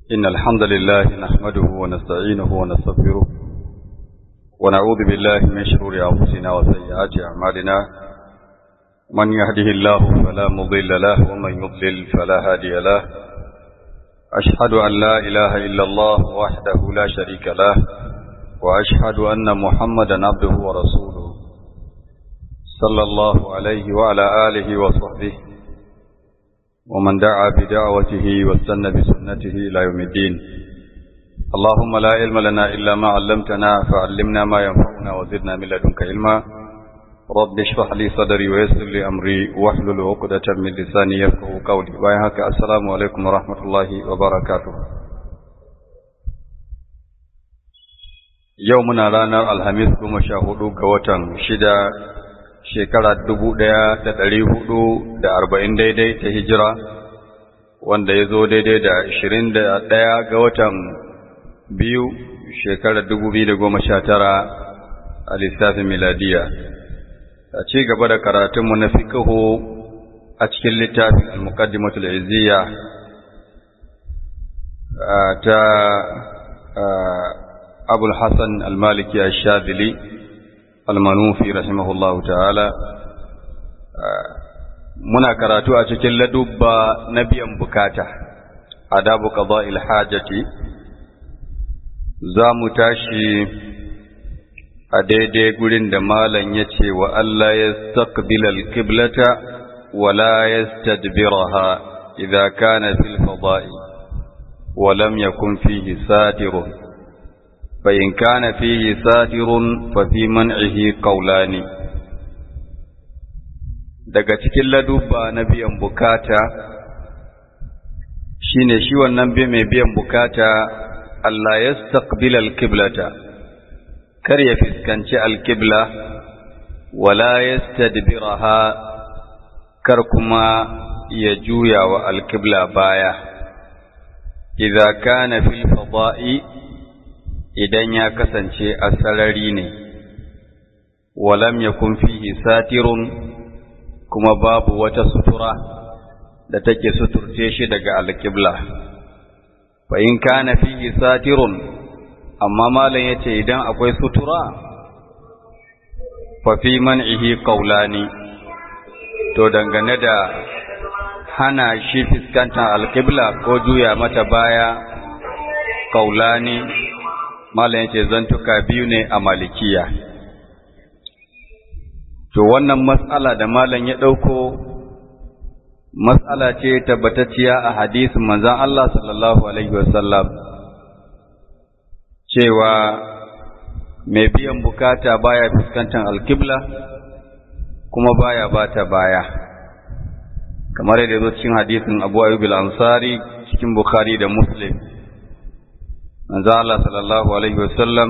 إن الحمد لله نحمده ونستعينه ونستغفره ونعوذ بالله من شرور أنفسنا وسيئات أعمالنا من يهده الله فلا مضل له ومن يضلل فلا هادي له أشهد أن لا إله إلا الله وحده لا شريك له وأشهد أن محمدا عبده ورسوله صلى الله عليه وعلى آله وصحبه ومن دعا بدعوته واستنى بسنته إلى يوم الدين اللهم لا علم لنا إلا ما علمتنا فعلمنا ما ينفعنا وزدنا من لدنك علما رب اشرح لي صدري ويسر لي أمري واحلل عقدة من لساني يفقه قولي وياك السلام عليكم ورحمة الله وبركاته يومنا رانا الخميس كما شاهدوا قوة شدة shekara dubu ɗaya da ɗari hudu da arba'in daidai ta hijira wanda ya zo daidai da ashirin da ɗaya ga watan biyu shekara dubu biyu da goma sha tara a lissafin miladiya a ci gaba da karatunmu na fikihu a cikin littafin al-muqaddimatul izziya ta abul hassan al-maliki ash-shadili almanufi rahimahullahu ta'ala muna karatu a cikin ladubba na biyan bukata adabu qada'il hajati za mu tashi a daidai gurin da malam ya ce wa Allah ya staqbil al-qiblata wa la yastadbiraha idza kana fil fada'i wa lam yakun fihi satirun فإن كان فيه ساتر ففي منعه قولان daga cikin ladubba na biyan bukata shine shi wannan bi mai biyan bukata Allah ya staqbil alqiblata kar ya fiskanci alqibla wala yastadbiraha kar kuma ya juya wa alqibla baya idza kana fil fada'i idan ya kasance a sarari ne, walam ya fihi satirun kuma babu wata sutura da take suturce shi daga alƙibla. Fa in kana fihi satirun, amma malam ya ce idan akwai sutura, fa fi man'ihi ƙaulani, to dangane da hana shi fuskantar alƙibla ko juya mata baya ƙaulani. malam yace zantuka biyu ne a malikiya to wannan matsala da malam ya ɗauko matsala ce tabbatacciya a hadisin manzon Allah sallallahu alaihi wasallam cewa mai biyan bukata baya fuskantar alkibla kuma baya bata baya kamar yadda zo cikin hadisin Abu Ayyub al-Ansari cikin Bukhari da Muslim manzo Allah sallallahu alaihi wasallam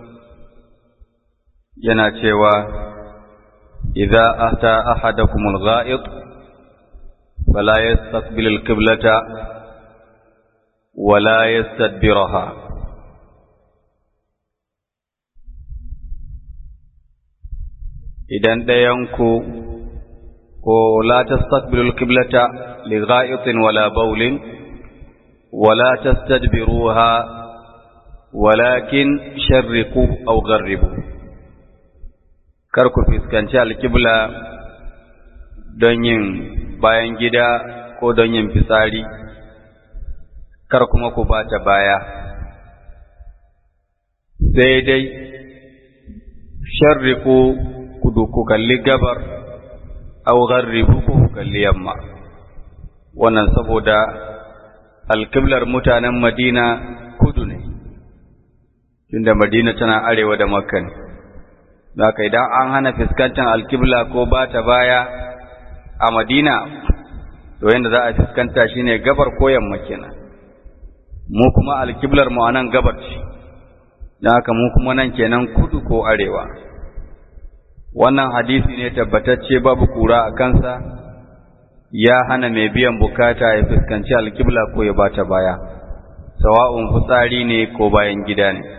yana cewa idza ata ahadakum al-gha'id fala yastaqbil al-qiblata wala yastadbiraha idan ɗayanku ko la tastaqbilu al-qiblata li gha'itin wala bawlin wala tastadbiruha walakin sharriku aw gharribu kar ku fuskanci alkibla don yin bayan gida ko don yin fitsari kar kuma ku bata baya sai dai sharriku kudu ku kalli gabar aw gharribu ku kalli yamma wannan saboda alkiblar mutanen madina kudu ne tunda Madina tana arewa da Makka ne. Zaka idan an hana fuskantar alkibla ko ba ta baya a Madina, to yadda za a fuskanta shine gabar ko yamma kenan. Mu kuma alkiblar mu anan gabar ce, don haka mu kuma nan kenan kudu ko arewa. Wannan hadisi ne tabbatacce babu kura a kansa, ya hana mai biyan bukata ya fuskanci alkibla ko ya bata baya, sawa'un fitsari ne ko bayan gida ne.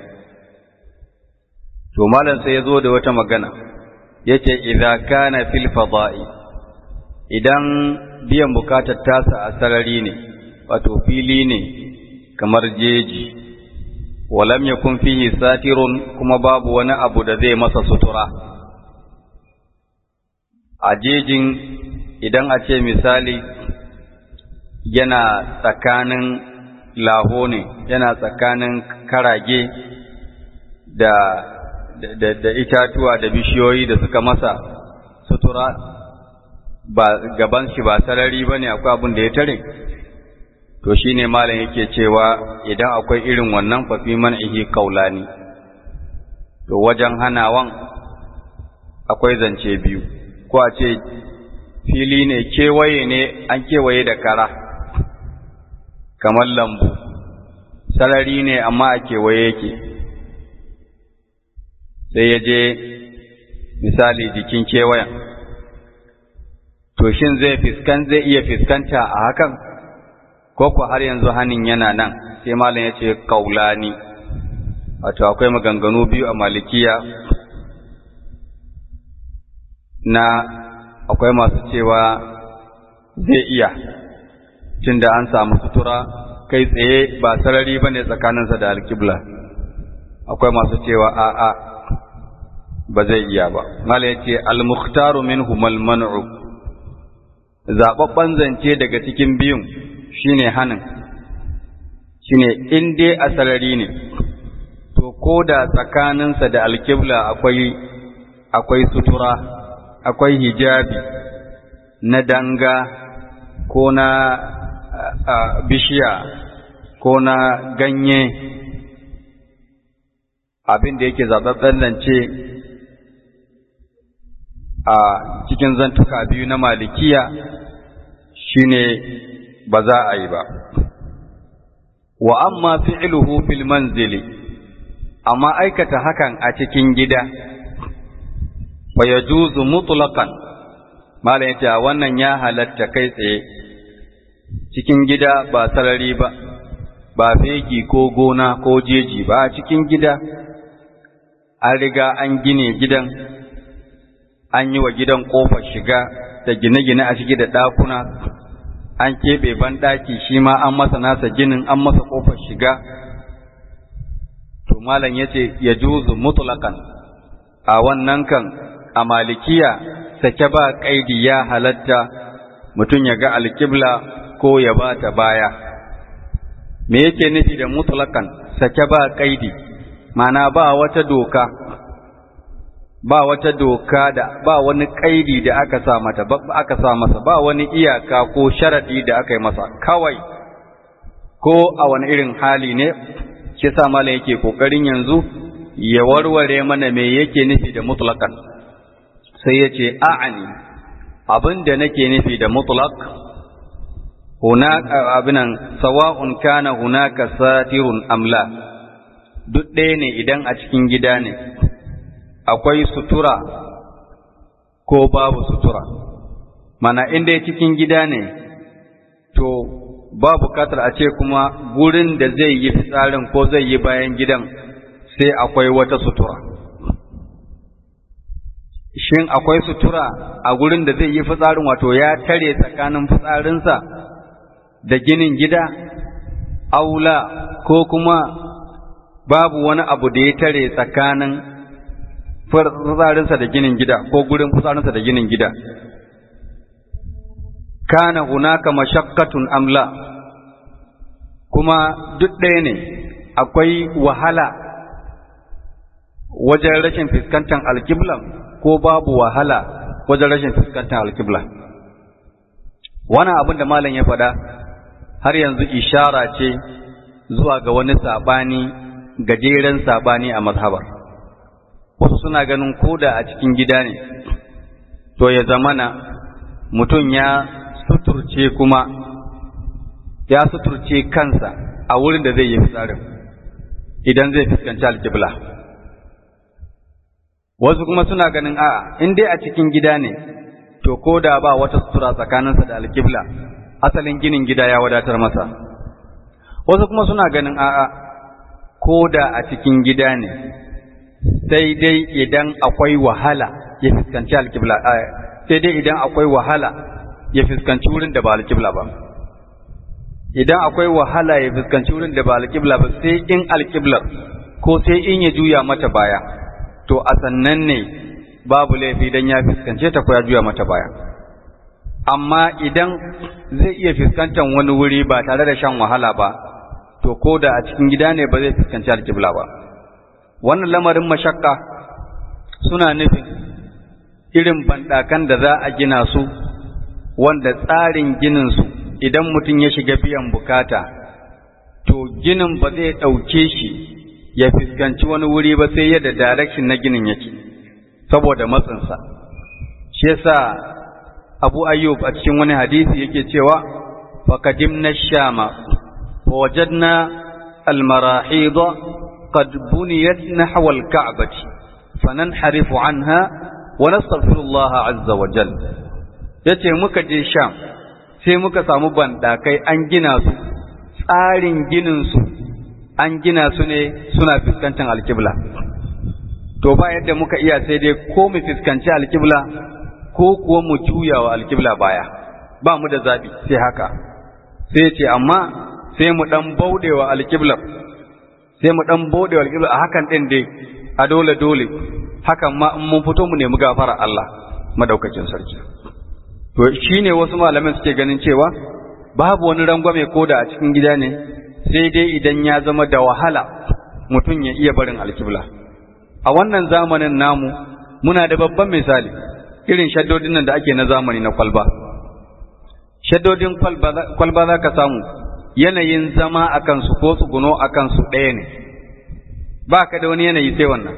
to malam sai ya zo da wata magana yace idza kana fil fada'i idan biyan bukatar tasa a sarari ne wato fili ne kamar jeji walam yakun fihi satirun kuma babu wani abu da zai masa sutura a jejin idan a ce misali yana tsakanin laho ne yana tsakanin karage da, da, da, itatuwa da bishiyoyi da suka masa sutura ba gaban shi ba sarari ba ne akwai abin da ya tare to shi ne malam yake cewa idan akwai irin wannan fafi man ihi kaulani to wajen hanawan akwai zance biyu ko a ce fili ne kewaye ne an kewaye da kara kamar lambu sarari ne amma a kewaye yake sai ya je misali jikin kewayen to shin zai fiskan zai iya fiskanta a hakan ko ku har yanzu hanin yana nan sai malam ya ce kaulani wato akwai maganganu biyu a malikiya na akwai masu cewa zai iya tunda an samu sutura kai tsaye ba sarari bane tsakaninsa da alkibla akwai masu cewa a'a ba zai iya ba mala yace al-mukhtaru minhum al-man'u zababban zance daga cikin biyun shine hanin shine in dai a sarari ne to ko da tsakaninsa da alkibla akwai akwai sutura akwai hijabi na danga ko na bishiya ko na ganye abin da yake zaɓaɓɓen lance a cikin zantuka biyu na malikiya shine ba za a yi ba wa amma fi'luhu fil manzili amma aikata hakan a cikin gida fa yajuzu mutlaqan malam yace wannan ya halatta kai tsaye cikin gida ba sarari ba ba fegi ko gona ko jeji ba cikin gida an riga an gine gidan an yi wa gidan ƙofar shiga da gine-gine a ciki da ɗakuna an keɓe banɗaki shi ma an masa nasa ginin an masa ƙofar shiga to malam ya ce ya juzu mutulakan a wannan kan a malikiya sake ba ƙaidi ya halatta mutum ya ga alkibla ko ya ba ta baya me yake nufi da mutulakan sake ba ƙaidi mana ba wata doka ba wata doka da ba wani kaidi da aka sa mata ba aka sa masa ba wani iyaka ko sharadi da aka yi masa kawai ko a wani irin hali ne shi sa malam yake kokarin yanzu ya warware mana me yake nufi da mutlaqan sai yace a'ani abin da nake nufi da mutlaq hunaka abinan sawa'un kana hunaka satirun amla duk ɗaya ne idan a cikin gida ne akwai sutura ko babu sutura mana inda cikin gida ne to ba bukatar a ce kuma gurin da zai yi fitsarin ko zai yi bayan gidan sai akwai wata sutura shin akwai sutura a gurin da zai yi fitsarin wato ya tare tsakanin fitsarinsa da ginin gida aula ko kuma babu wani abu da ya tare tsakanin fitsarinsa da ginin gida ko gurin fitsarinsa da ginin gida kana hunaka mashaqqatun amla kuma duk ɗaya ne akwai wahala wajen rashin fuskantar alkibla ko babu wahala wajen rashin fuskantar alkibla wannan abin da malam ya faɗa har yanzu ishara ce zuwa ga wani saɓani gajeren saɓani a mazhabar wasu suna ganin koda a cikin gida ne to ya zamana mutum ya suturce kuma ya suturce kansa a wurin da zai yi fitsarin idan zai fuskanci alkibla wasu kuma suna ganin a'a in dai a cikin gida ne to ko da ba wata sutura tsakaninsa da alkibla asalin ginin gida ya wadatar masa wasu kuma suna ganin a'a ko da a cikin gida ne sai dai idan akwai wahala ya fuskanci alkibla sai dai idan akwai wahala ya fuskanci wurin da ba alkibla ba idan akwai wahala ya fuskanci wurin da ba alƙibla ba sai in alƙiblar ko sai in ya juya mata baya to a sannan ne babu laifi dan ya fuskance ta ko ya juya mata baya amma idan zai iya fuskantar wani wuri ba tare da shan wahala ba to ko da a cikin gida ne ba zai fuskanci alƙibla ba wannan lamarin mashakka suna nufin irin banɗakan da za a gina su wanda tsarin ginin su idan mutum ya shiga biyan bukata to ginin ba zai ɗauke shi ya fuskanci wani wuri ba sai yadda direction na ginin yake saboda matsinsa shi yasa abu ayyub a cikin wani hadisi yake cewa faqadimna shama fa wajadna almarahid qad buniyat nahwa alka'bati fananharifu anha wa nastaghfirullah azza wa jalla yace muka je sham sai muka samu bandakai an gina su tsarin ginin su an gina su ne suna fuskantar alkibla to ba yadda muka iya sai dai ko mu fuskanci alkibla ko kuwa mu juya wa alkibla baya ba mu da zaɓi sai haka sai ce amma sai mu ɗan bauɗe wa alkiblar sai mu ɗan bauɗe wa alkiblar a hakan ɗin dai a dole dole hakan ma in mun fito mu nemi gafara Allah madaukakin sarki to shine wasu malaman suke ganin cewa babu wani rangwame ko da a cikin gida ne sai dai idan ya zama da wahala mutum ya iya barin alkibla a wannan zamanin namu muna da babban misali irin shaddodin nan da ake na zamani na kwalba shaddodin kwalba za ka samu yanayin zama a kansu ko tsuguno a kansu ɗaya ne ba ka da wani yanayi sai wannan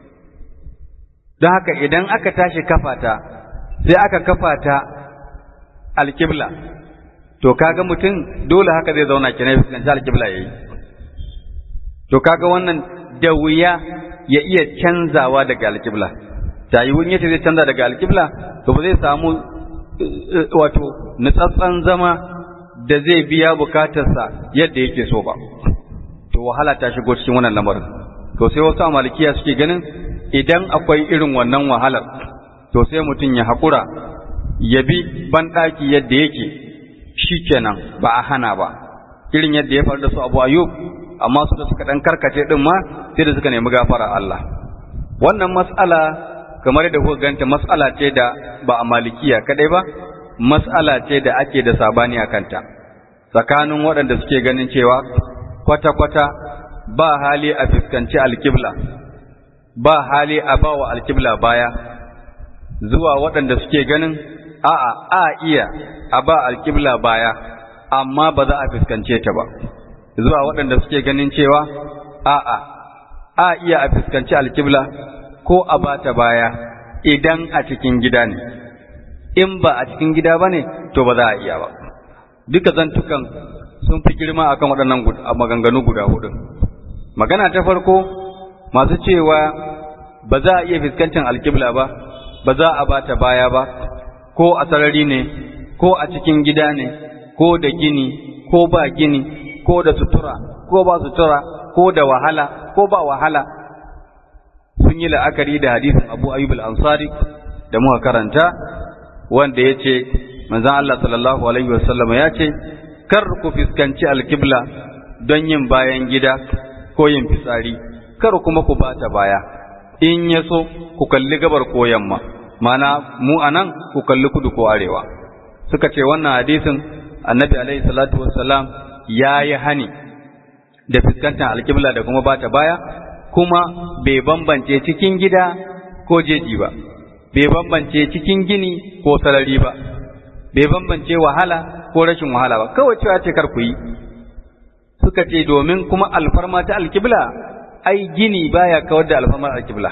don haka idan aka tashi kafata sai aka kafata alkibla to kaga mutum dole haka zai zauna kenan fuskanci alkibla yayi to kaga wannan da wuya ya iya canzawa daga alkibla ta yi wani yace zai canza daga alkibla to ba zai samu wato nutsatsan zama da zai biya bukatarsa yadda yake so ba to wahala ta shigo cikin wannan lamarin to sai wasu malikiya suke ganin idan akwai irin wannan wahalar to sai mutum ya haƙura ya bi banɗaki yadda yake shi kenan ba a hana ba irin yadda ya faru da su abu ayub amma su da suka ɗan karkace ɗin ma sai da suka nemi gafara Allah wannan mas'ala kamar da kuka ganta mas'ala ce da ba a malikiya kadai ba mas'ala ce da ake da sabani a kanta tsakanin waɗanda suke ganin cewa kwata-kwata ba hali a fuskanci alkibla ba hali a ba wa alkibla baya zuwa waɗanda suke ganin a'a a iya a ba alkibla baya amma ba za a fuskance ta ba zuwa waɗanda suke ganin cewa a'a a iya a fuskanci alkibla ko a ba ta baya idan a cikin gida ne in ba a cikin gida ba ne to ba za a iya ba duka zantukan sun fi girma akan waɗannan maganganu guda hudu magana ta farko masu cewa ba za a iya fuskantar alkibla ba ba za a ba ta baya ba ko a sarari ne ko a cikin gida ne ko da gini ko ba gini ko da sutura ko ba sutura ko da wahala ko ba wahala sun yi la'akari da hadisin abu ayyub al-ansari da muka karanta wanda ya ce manzan Allah sallallahu alaihi wasallam ya ce kar ku fuskanci alkibla don yin bayan gida ko yin fitsari kar kuma ku bata baya in ya so ku kalli gabar ko yamma mana mu anan ku kalli kudu ko arewa suka ce wannan hadisin annabi alaihi salatu wassalam ya yi hani da fuskantar alkibla da kuma bata baya kuma bai bambance cikin gida ko jeji ba bai bambance cikin gini ko sarari ba bai bambance wahala ko rashin wahala ba kawai cewa ce kar ku yi suka ce domin kuma alfarma ta alkibla ai gini baya kawar da alfarmar alkibla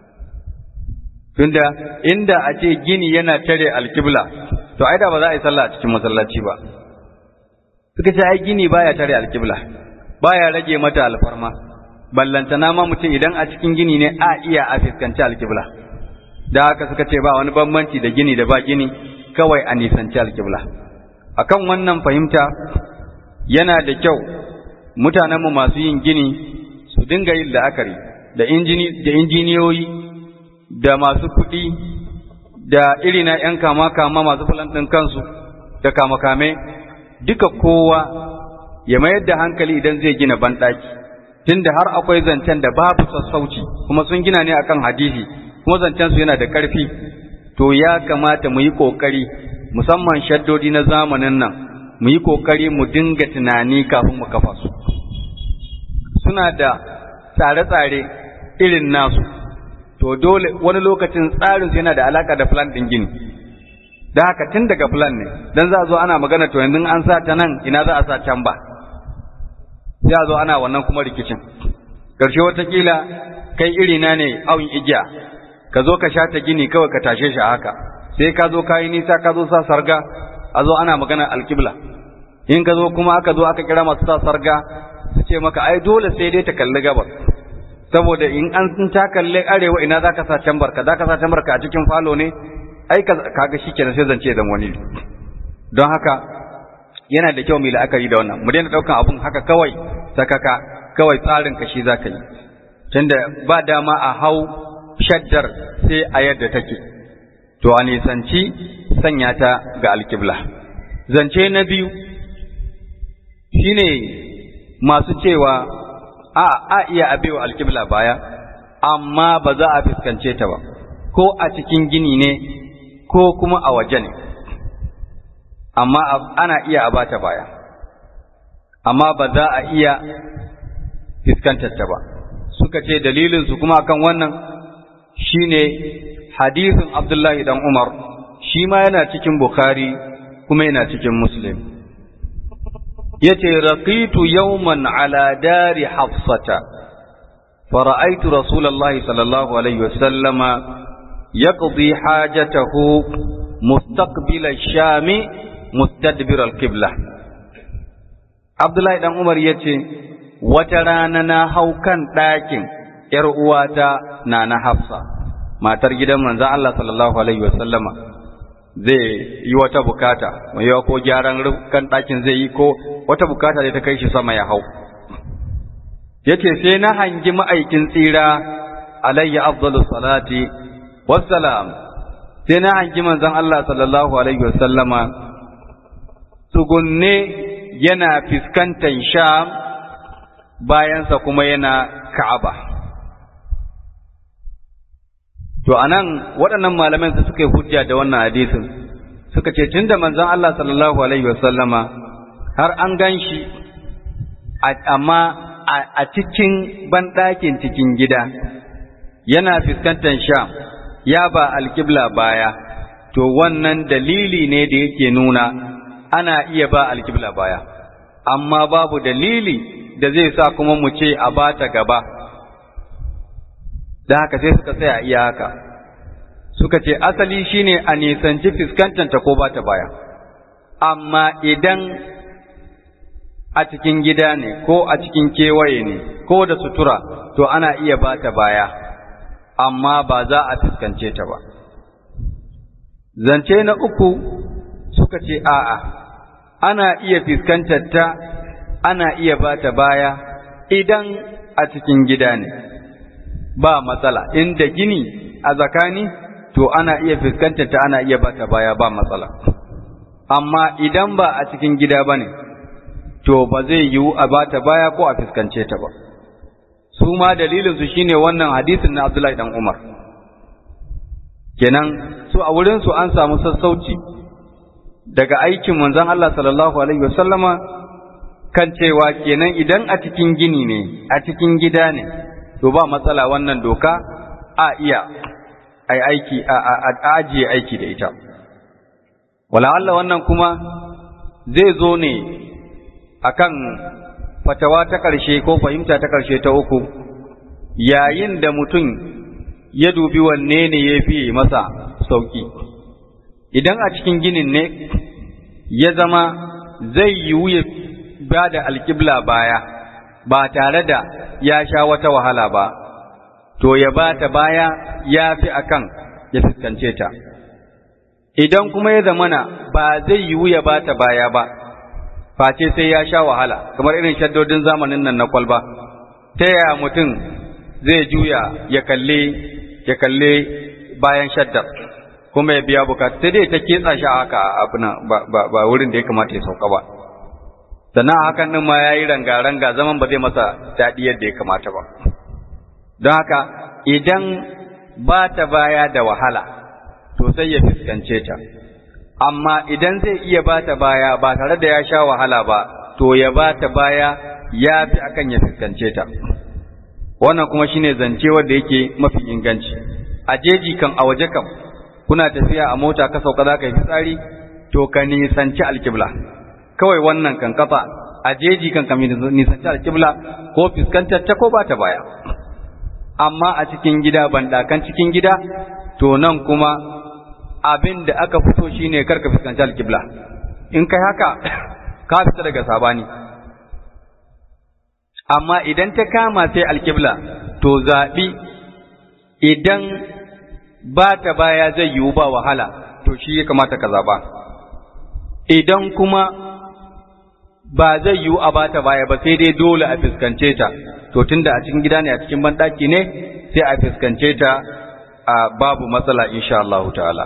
tunda inda a ce gini yana tare alkibla to ai da ba za a yi sallah a cikin masallaci ba suka ce ai gini baya tare alkibla baya rage mata alfarma ballantana ma mutum idan a cikin gini ne a iya a fuskanci alkibla da haka suka ce ba wani bambanci da gini da ba gini kawai a nisanci alkibla akan wannan fahimta yana da kyau mutanenmu masu yin gini su dinga yin la'akari da injiniyoyi da masu kuɗi da irina 'yan kama-kama masu ɗin kansu da kame duka kowa ya mayar da hankali idan zai gina banɗaki tunda har akwai zancen da babu sassauci kuma sun gina ne akan hadisi kuma zancen su yana da ƙarfi to ya kamata mu yi ƙoƙari musamman shaddodi na zamanin nan mu yi ƙoƙari mu dinga tunani kafin mu kafa su suna da tsare-tsare irin nasu to dole wani lokacin tsarin yana da alaka da plan din gini da haka tun daga plan ne dan za a zo ana magana to yanzu an sa ta nan ina za a sa can ba sai a zo ana wannan kuma rikicin ƙarshe watakila kai irina ne awin igiya ka zo ka sha ta gini kawai ka tashe shi a haka sai ka zo ka yi nisa ka zo sa sarga a zo ana magana alkibla in ka zo kuma aka zo aka kira masu sa sarga su ce maka ai dole sai dai ta kalli gabas saboda in an ta kalli arewa ina za ka sa can barka za ka sa can barka a cikin falo ne ai kaga shi kenan sai zance dan wani don haka yana da kyau mu la'akari da wannan mu daina daukan abun haka kawai sakaka kawai tsarin ka shi zaka yi tunda ba dama a hau shaddar sai a yadda take to a nisanci sanya ta ga alkibla zance na biyu shine masu cewa a a iya abewa alkibla baya amma ba za a fuskance ta ba ko a cikin gini ne ko kuma a waje ne amma ana iya a bata baya amma ba za a iya fuskantar ta ba suka ce dalilinsu kuma akan wannan shine hadisin Abdullahi dan Umar shi ma yana cikin Bukhari kuma yana cikin Muslim yace raqitu yawman ala dari hafsata فرأيت رسول الله صلى الله عليه وسلم يقضي حاجته مستقبل الشام مستدبر القبلة عبد الله بن عمر yace wata rana na hau kan ɗakin ‘yar uwata na na Hafsa, matar gidan manzan Allah sallallahu Alaihi wasallama zai yi wata bukata, mai yawa ko gyaran kan ɗakin zai yi ko wata bukata da ta kai shi sama ya hau. Yace sai na hangi ma'aikin tsira alayya afdalu salati wassalam sai na hangi manzan Allah sallallahu Alaihi wasallama tsugunne yana fiskantar sham bayansa kuma yana ka'aba. To, a nan waɗannan malaman su suka yi hujja da wannan hadisin, suka ce, tun da manzon Allah sallallahu Alaihi wasallama har an gan shi, amma a cikin banɗakin cikin gida, yana fuskantar sham, ya ba alkibla baya, to wannan dalili ne da yake nuna ana iya ba alkibla baya, amma babu dalili da zai sa kuma mu ce a bata gaba. da haka sai suka tsaya iya haka suka ce asali shine a nisanci fuskantanta ko bata baya amma idan a cikin gida ne ko a cikin kewaye ne ko da sutura to ana iya bata baya amma ba za a fuskance ta ba zance na uku suka ce a'a ana iya fuskantar ta ana iya bata baya idan a cikin gida ne ba matsala inda gini a zakani to ana iya fuskantar ta ana iya bata baya ba matsala amma idan ba a cikin gida bane to ba zai yiwu a bata baya ko a fuskance ta ba su ma dalilin su shine wannan hadisin na Abdullahi dan Umar kenan su a wurin su an samu sassauci daga aikin manzon Allah sallallahu alaihi wasallama kan cewa kenan idan a cikin gini ne a cikin gida ne to ba matsala wannan doka a iya ai aiki a ajiye aiki da ita wala Allah wannan kuma zai zo ne akan fatawa ta ƙarshe ko fahimta ta ƙarshe ta uku yayin da mutum ya dubi wanne ne ya fi masa sauki idan a cikin ginin ne ya zama zai yiwu ya ba da alƙibla baya ba tare da ya sha wata wahala ba, to ya ba ta baya ya fi akan ya fuskance ta. Idan kuma ya zamana ba zai yiwu ya ba ta baya ba, face sai ya sha wahala, kamar irin shaddodin zamanin nan na kwalba, ta yaya mutum zai juya ya kalle ya kalle bayan shaddar, kuma ya biya bukata, sai dai ta ketsa shi haka abin ba, ba wurin da ya kamata ya sauka ba. sannan hakan ɗin ma ya yi ranga-ranga zaman ba zai masa daɗi yadda ya kamata ba don haka idan ba ta baya da wahala to sai ya fuskance ta amma idan zai iya ba ta baya ba tare da ya sha wahala ba to ya ba ta baya ya fi akan ya fuskance ta wannan kuma shine zance wanda yake mafi inganci a jeji kan a waje kam kuna tafiya a mota ka sauka za ka yi fitsari to ka nisanci alkibla kawai wannan kan kafa a jeji kan ka nisanci alkibla ko fuskantar ta ko ba ta baya amma a cikin gida bandakan cikin gida to nan kuma abin da aka fito shine karka fuskanci alkibla in kai haka ka fita daga sabani amma idan ta kama sai alkibla to zaɓi idan ba ta baya zai yiwu ba wahala to shi ya kamata ka zaɓa idan kuma ba zai yiwu a bata baya ba sai dai dole a fuskance ta to tunda a cikin gida ne a cikin banɗaki ne sai a fuskance ta a babu matsala insha Allah ta'ala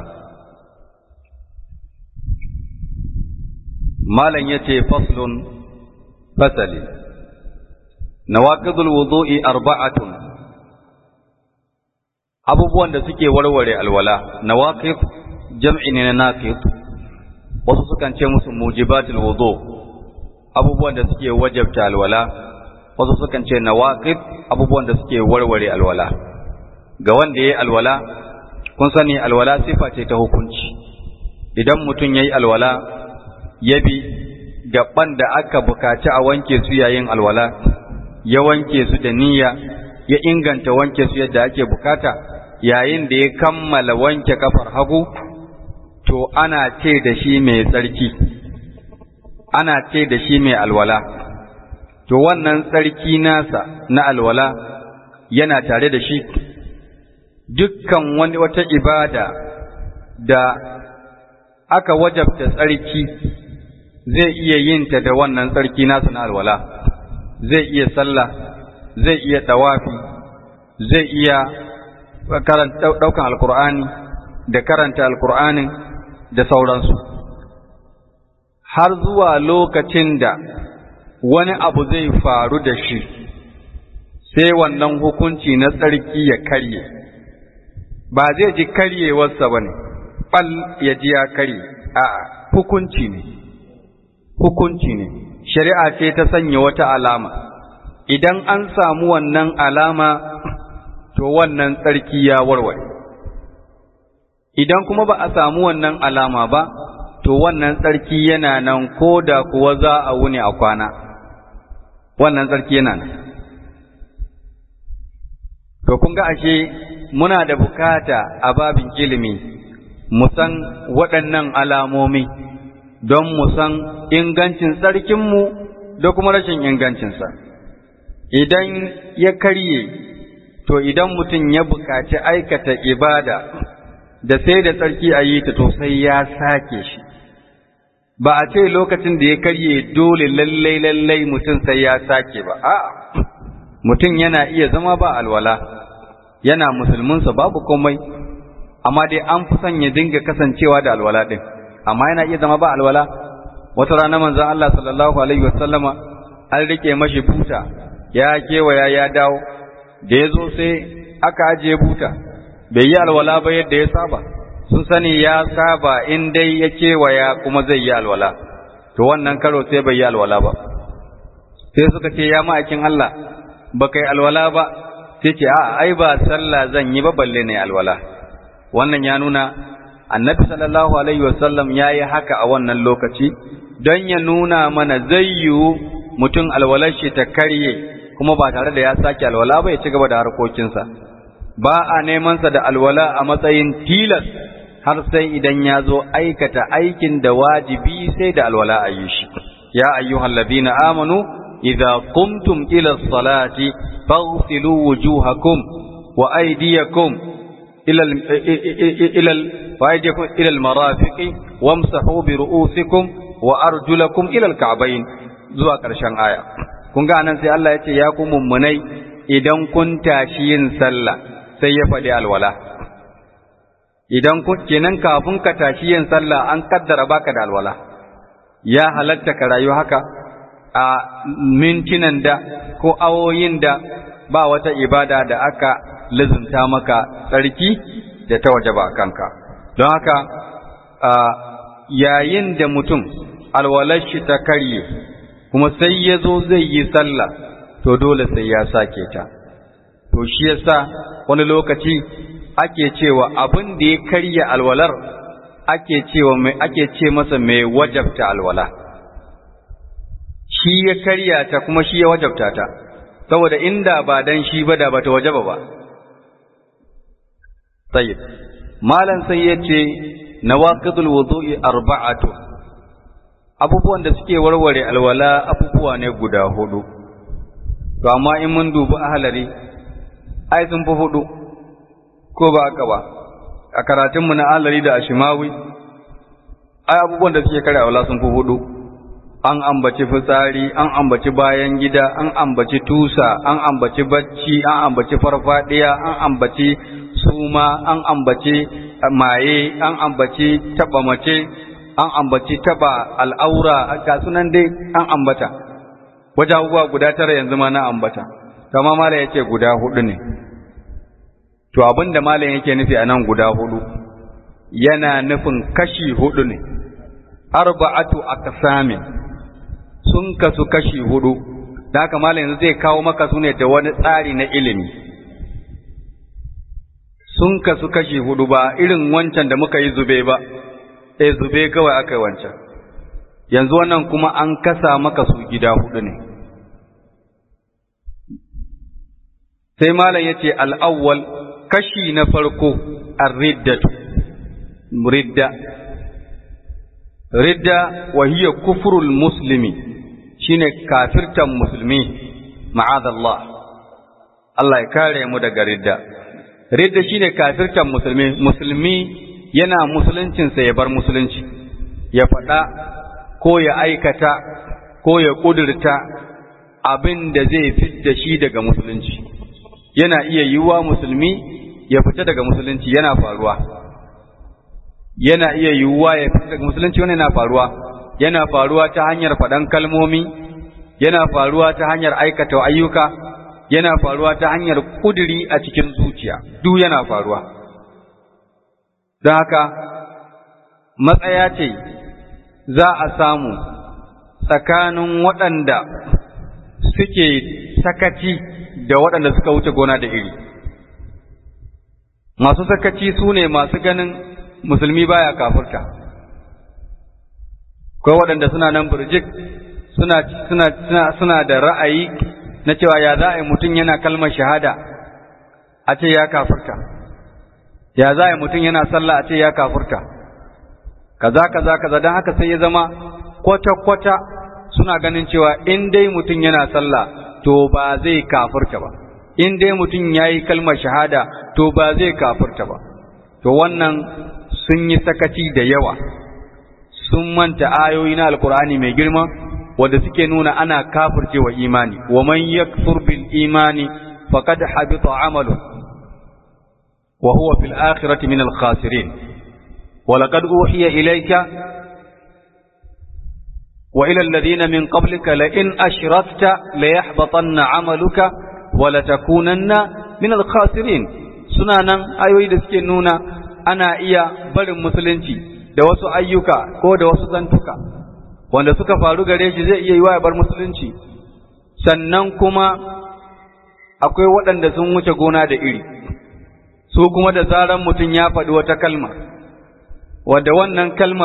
malam yace faslun fasali nawaqidul wudu'i arba'atun abubuwan da suke warware alwala nawaqid jam'i ne na naqid wasu sukan ce musu mujibatul wudu abubuwan da suke wajabta alwala wasu sukan ce nawaqid abubuwan da suke warware alwala ga wanda yayi alwala kun sani alwala sifa ce ta hukunci idan mutum yayi alwala ya bi gaban da aka bukaci a wanke su yayin alwala ya wanke su da niyya ya inganta wanke su yadda ake bukata yayin da ya kammala wanke kafar hagu to ana ce da shi mai tsarki ana ce da shi mai alwala to wannan tsarki nasa na alwala yana tare da shi dukkan wani wata ibada da aka wajabta tsarki zai iya yin ta da wannan tsarki nasa na alwala zai iya sallah zai iya tawafi zai iya ɗaukan alkur'ani da karanta alkur'anin da sauransu har zuwa lokacin da wani abu zai faru da shi sai wannan hukunci na tsarki ya karye ba zai ji karyewarsa ba ne ɓal ya ji ya karye a hukunci ne hukunci ne shari'a ce ta sanya wata alama idan an samu wannan alama to wannan tsarki ya warware idan kuma ba a samu wannan alama ba to wannan tsarki yana nan ko da kuwa za a wuni a kwana wannan tsarki yana nan to kun ga ashe muna da bukata a babin ilimi mu san waɗannan alamomi don mu san ingancin tsarkinmu da kuma rashin ingancinsa idan ya karye to idan mutum ya bukaci aikata ibada da sai da tsarki a yi ta to sai ya sake shi ba a ce lokacin da ya karye dole lallai lallai mutum sai ya sake ba a'a mutum yana iya zama ba alwala yana musulminsa babu komai amma dai an fi son ya dinga kasancewa da alwala din amma yana iya zama ba alwala wata rana manzon Allah sallallahu alaihi wasallama an rike mashi buta ya kewaya ya dawo da ya zo sai aka ajiye buta bai yi alwala ba yadda ya saba sun sani ya saba in dai ya kewaya kuma zai yi alwala to wannan karo sai bai yi alwala ba sai suka ce ya ma'aikin Allah ba kai alwala ba sai ce a ai ba sallah zan yi ba balle ne alwala wannan ya nuna annabi sallallahu alaihi wasallam ya yi haka a wannan lokaci don ya nuna mana zai yiwu mutum alwalar shi ta karye kuma ba tare da ya sake alwala ba ya ci gaba da harkokinsa ba a nemansa da alwala a matsayin tilas har sai idan ya zo aikata aikin da wajibi sai da alwala a yi shi ya ayyuhal ladina amanu idza qumtum ila salati faghsilu wujuhakum wa aydiyakum ila ila wa aydiyakum ila al-marafiqi wamsahu bi ru'usikum wa arjulakum ila al-ka'bayn zuwa ƙarshen aya kun ga nan sai Allah ya ce ya ku mummunai idan kun tashi yin sallah sai ya faɗi alwala idan kun kenan kafin ka tashi yin sallah an kaddara baka da alwala ya halatta ka rayu haka a mintinan da ko awoyin da ba wata ibada da aka lizinta maka tsarki da ta waje ba kanka don haka yayin da mutum alwalar shi ta karye kuma sai ya zo zai yi sallah to dole sai ya sake ta to shi yasa wani lokaci ake cewa abin da ya karya alwalar ake cewa mai ake ce masa mai wajabta alwala shi ya karya ta kuma shi ya wajabta ta saboda inda ba dan shi ba da bata wajaba ba tayyib malan sai yace nawaqidul wudu'i arba'atu abubuwan da suke warware alwala abubuwa ne guda hudu to amma in mun dubi ahlari ai sun fi hudu ko ba haka ba a karatunmu na ahlari da ashimawi ai abubuwan da suke kare alwala sun fi hudu an ambaci fitsari an ambaci bayan gida an ambaci tusa an ambaci bacci an ambaci farfadiya an ambaci suma an ambaci maye an ambaci taba mace an ambaci taba al'aura ga sunan dai an ambata wajen abubuwa guda tara yanzu ma na ambata kama mala ya ce guda hudu ne to abin da malam yake nufi a nan guda hudu yana nufin kashi hudu ne arba'atu aqsamin sun kasu kashi hudu da haka malam yanzu zai kawo maka su ne da wani tsari na ilimi sun kasu kashi hudu ba irin wancan da muka yi zube ba eh zube kawai aka yi wancan yanzu wannan kuma an kasa maka su gida hudu ne sai malam ya ce al'awwal kashi na farko ar-riddatu ridda ridda wa hiya kufrul muslimi shine kafirtan musulmi ma'adallah Allah ya kare mu daga ridda ridda shine kafirtan musulmi musulmi yana musuluncinsa ya bar musulunci ya faɗa ko ya aikata ko ya ƙudurta abin da zai fidda shi daga musulunci yana iya yiwuwa musulmi ya fita daga musulunci yana faruwa yana iya yiwuwa ya fita daga musulunci wani yana faruwa yana faruwa ta hanyar faɗan kalmomi yana faruwa ta hanyar aikata ayyuka yana faruwa ta hanyar kuduri a cikin zuciya duk yana faruwa don haka matsaya ce za a samu tsakanin waɗanda suke sakaci da waɗanda suka wuce gona da iri masu sakaci su ne masu ganin musulmi baya kafurta ko waɗanda suna nan burjik suna, suna, suna, suna da ra'ayi na cewa ya za a yi mutum yana kalmar shahada a ce ya kafurta ya za a yi mutum yana sallah a ce ya kafurta kaza kaza kaza don haka sai ya zama kwata-kwata suna ganin cewa in dai mutum yana sallah to ba zai kafurta ba in dai mutum ya yi kalmar shahada to ba zai kafurta ba to wannan sun yi sakaci da yawa sun manta ayoyi na alkur'ani mai girma wanda suke nuna ana kafirce wa imani wa man yakfur bil imani faqad habita amalu wa huwa fil akhirati min al khasirin wa laqad uhiya ilayka wa ila alladhina min qablika la in ashrakta la yahbatanna amaluka wa la takunanna min al khasirin suna nan ayoyi da suke nuna ana iya barin musulunci da wasu ayyuka ko da wasu zantuka wanda suka faru gare shi zai iya yi wa bar musulunci sannan kuma akwai waɗanda sun wuce gona da iri su kuma da zaran mutum ya faɗi wata kalma wadda wannan kalmar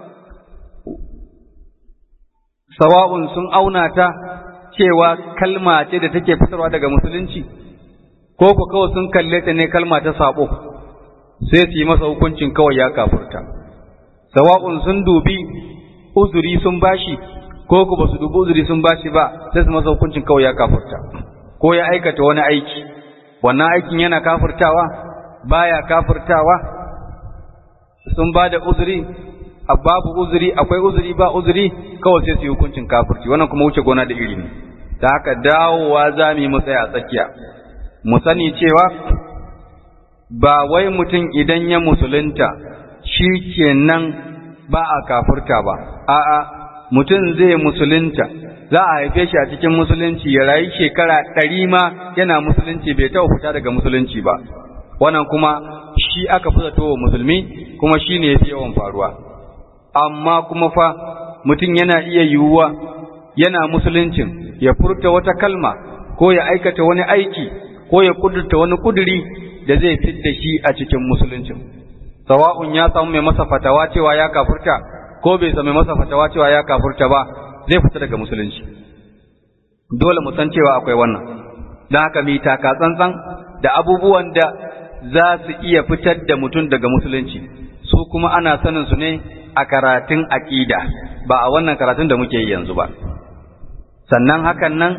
sawa'un sun auna ta cewa kalma ce da take fitarwa daga musulunci ko ku kawai sun kalle ta ne kalma ta sabo sai su yi masa hukuncin kawai ya kafurta sawa'un sun dubi uzuri sun bashi ko ku ba su dubi uzuri sun bashi ba sai su masa hukuncin kawai ya kafurta ko ya aikata wani aiki wannan aikin yana kafurtawa baya kafurtawa sun ba da uzuri babu uzuri akwai uzuri ba uzuri kawai sai su yi hukuncin kafurci wannan kuma wuce gona da iri ne ta haka dawowa za mu yi mu tsaya a tsakiya mu sani cewa ba wai mutum idan ya musulunta shi kenan ba a kafurta ba a'a mutum zai musulunta za a haife shi a cikin musulunci ya rayu shekara ɗari ma yana musulunci bai taɓa fita daga musulunci ba wannan kuma shi aka fi zato wa musulmi kuma shi ne ya fi yawan faruwa amma kuma fa mutum yana iya yiwuwa yana musuluncin ya furta wata kalma ko ya aikata wani aiki ko ya kudurta wani kuduri da zai fidda shi a cikin musuluncin sawa'un ya samu mai masa fatawa cewa ya kafurta ko bai samu mai masa fatawa cewa ya kafurta ba zai fita daga musulunci dole mu san cewa akwai wannan don haka mi taka tsantsan da abubuwan da za su iya fitar da mutum daga musulunci su kuma ana sanin su ne a karatun aƙida ba a wannan karatun da muke yi yanzu ba sannan hakan nan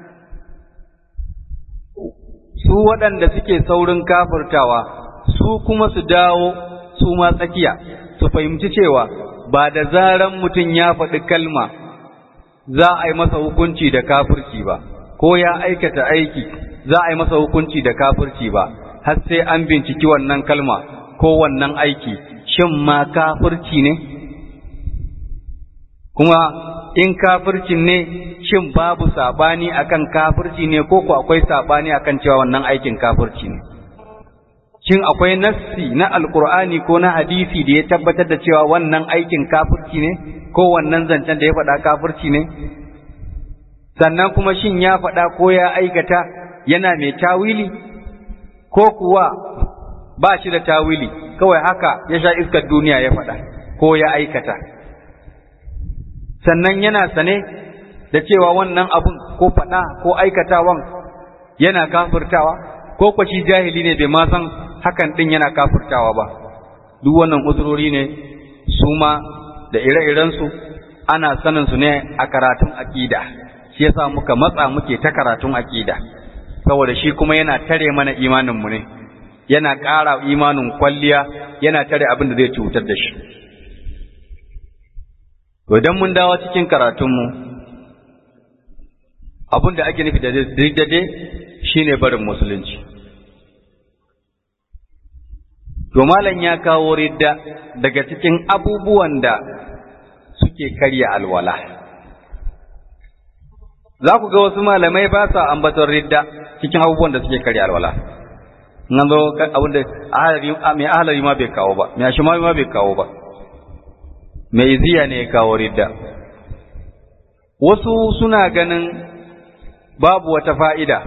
su waɗanda suke saurin kafirtawa su kuma su dawo su ma tsakiya su fahimci cewa ba da zaran mutum ya faɗi kalma za a yi masa hukunci da kafirci ba ko ya aikata aiki za a yi masa hukunci da kafirci ba har sai an binciki wannan kalma ko wannan aiki shin ma kafirci ne kuma in kafircin ne shin babu sabani akan kafirci ne ko ko akwai sabani akan cewa wannan aikin kafirci ne shin akwai nassi na alkur'ani ko na hadisi da ya tabbatar da cewa wannan aikin kafirci ne ko wannan zancen da ya faɗa kafirci ne sannan kuma shin ya faɗa ko ya aikata yana mai tawili ko kuwa ba shi da tawili kawai haka ya sha iskar duniya ya faɗa ko ya aikata sannan yana sane da cewa wannan abun ko faɗa ko aikatawan yana kafirtawa ko kwashi jahili ne bai ma san hakan ɗin yana kafirtawa ba duk wannan uzurori ne su ma da ire-irensu ana sanin su ne a karatun aƙida shi yasa muka matsa muke ta karatun aƙida saboda shi kuma yana tare mana imaninmu ne yana ƙara imanin kwalliya yana tare abin da zai cutar da shi to idan mun dawo cikin karatunmu abin da ake nufi da daidai shine barin musulunci to malam ya kawo ridda daga cikin abubuwan da suke karya alwala za ku ga wasu malamai ba sa ambaton ridda cikin abubuwan da suke karya alwala nan zo abin da mai ahalari ma bai kawo ba mai ashimami ma bai kawo ba mai iziya ne ya kawo ridda wasu suna ganin babu wata fa'ida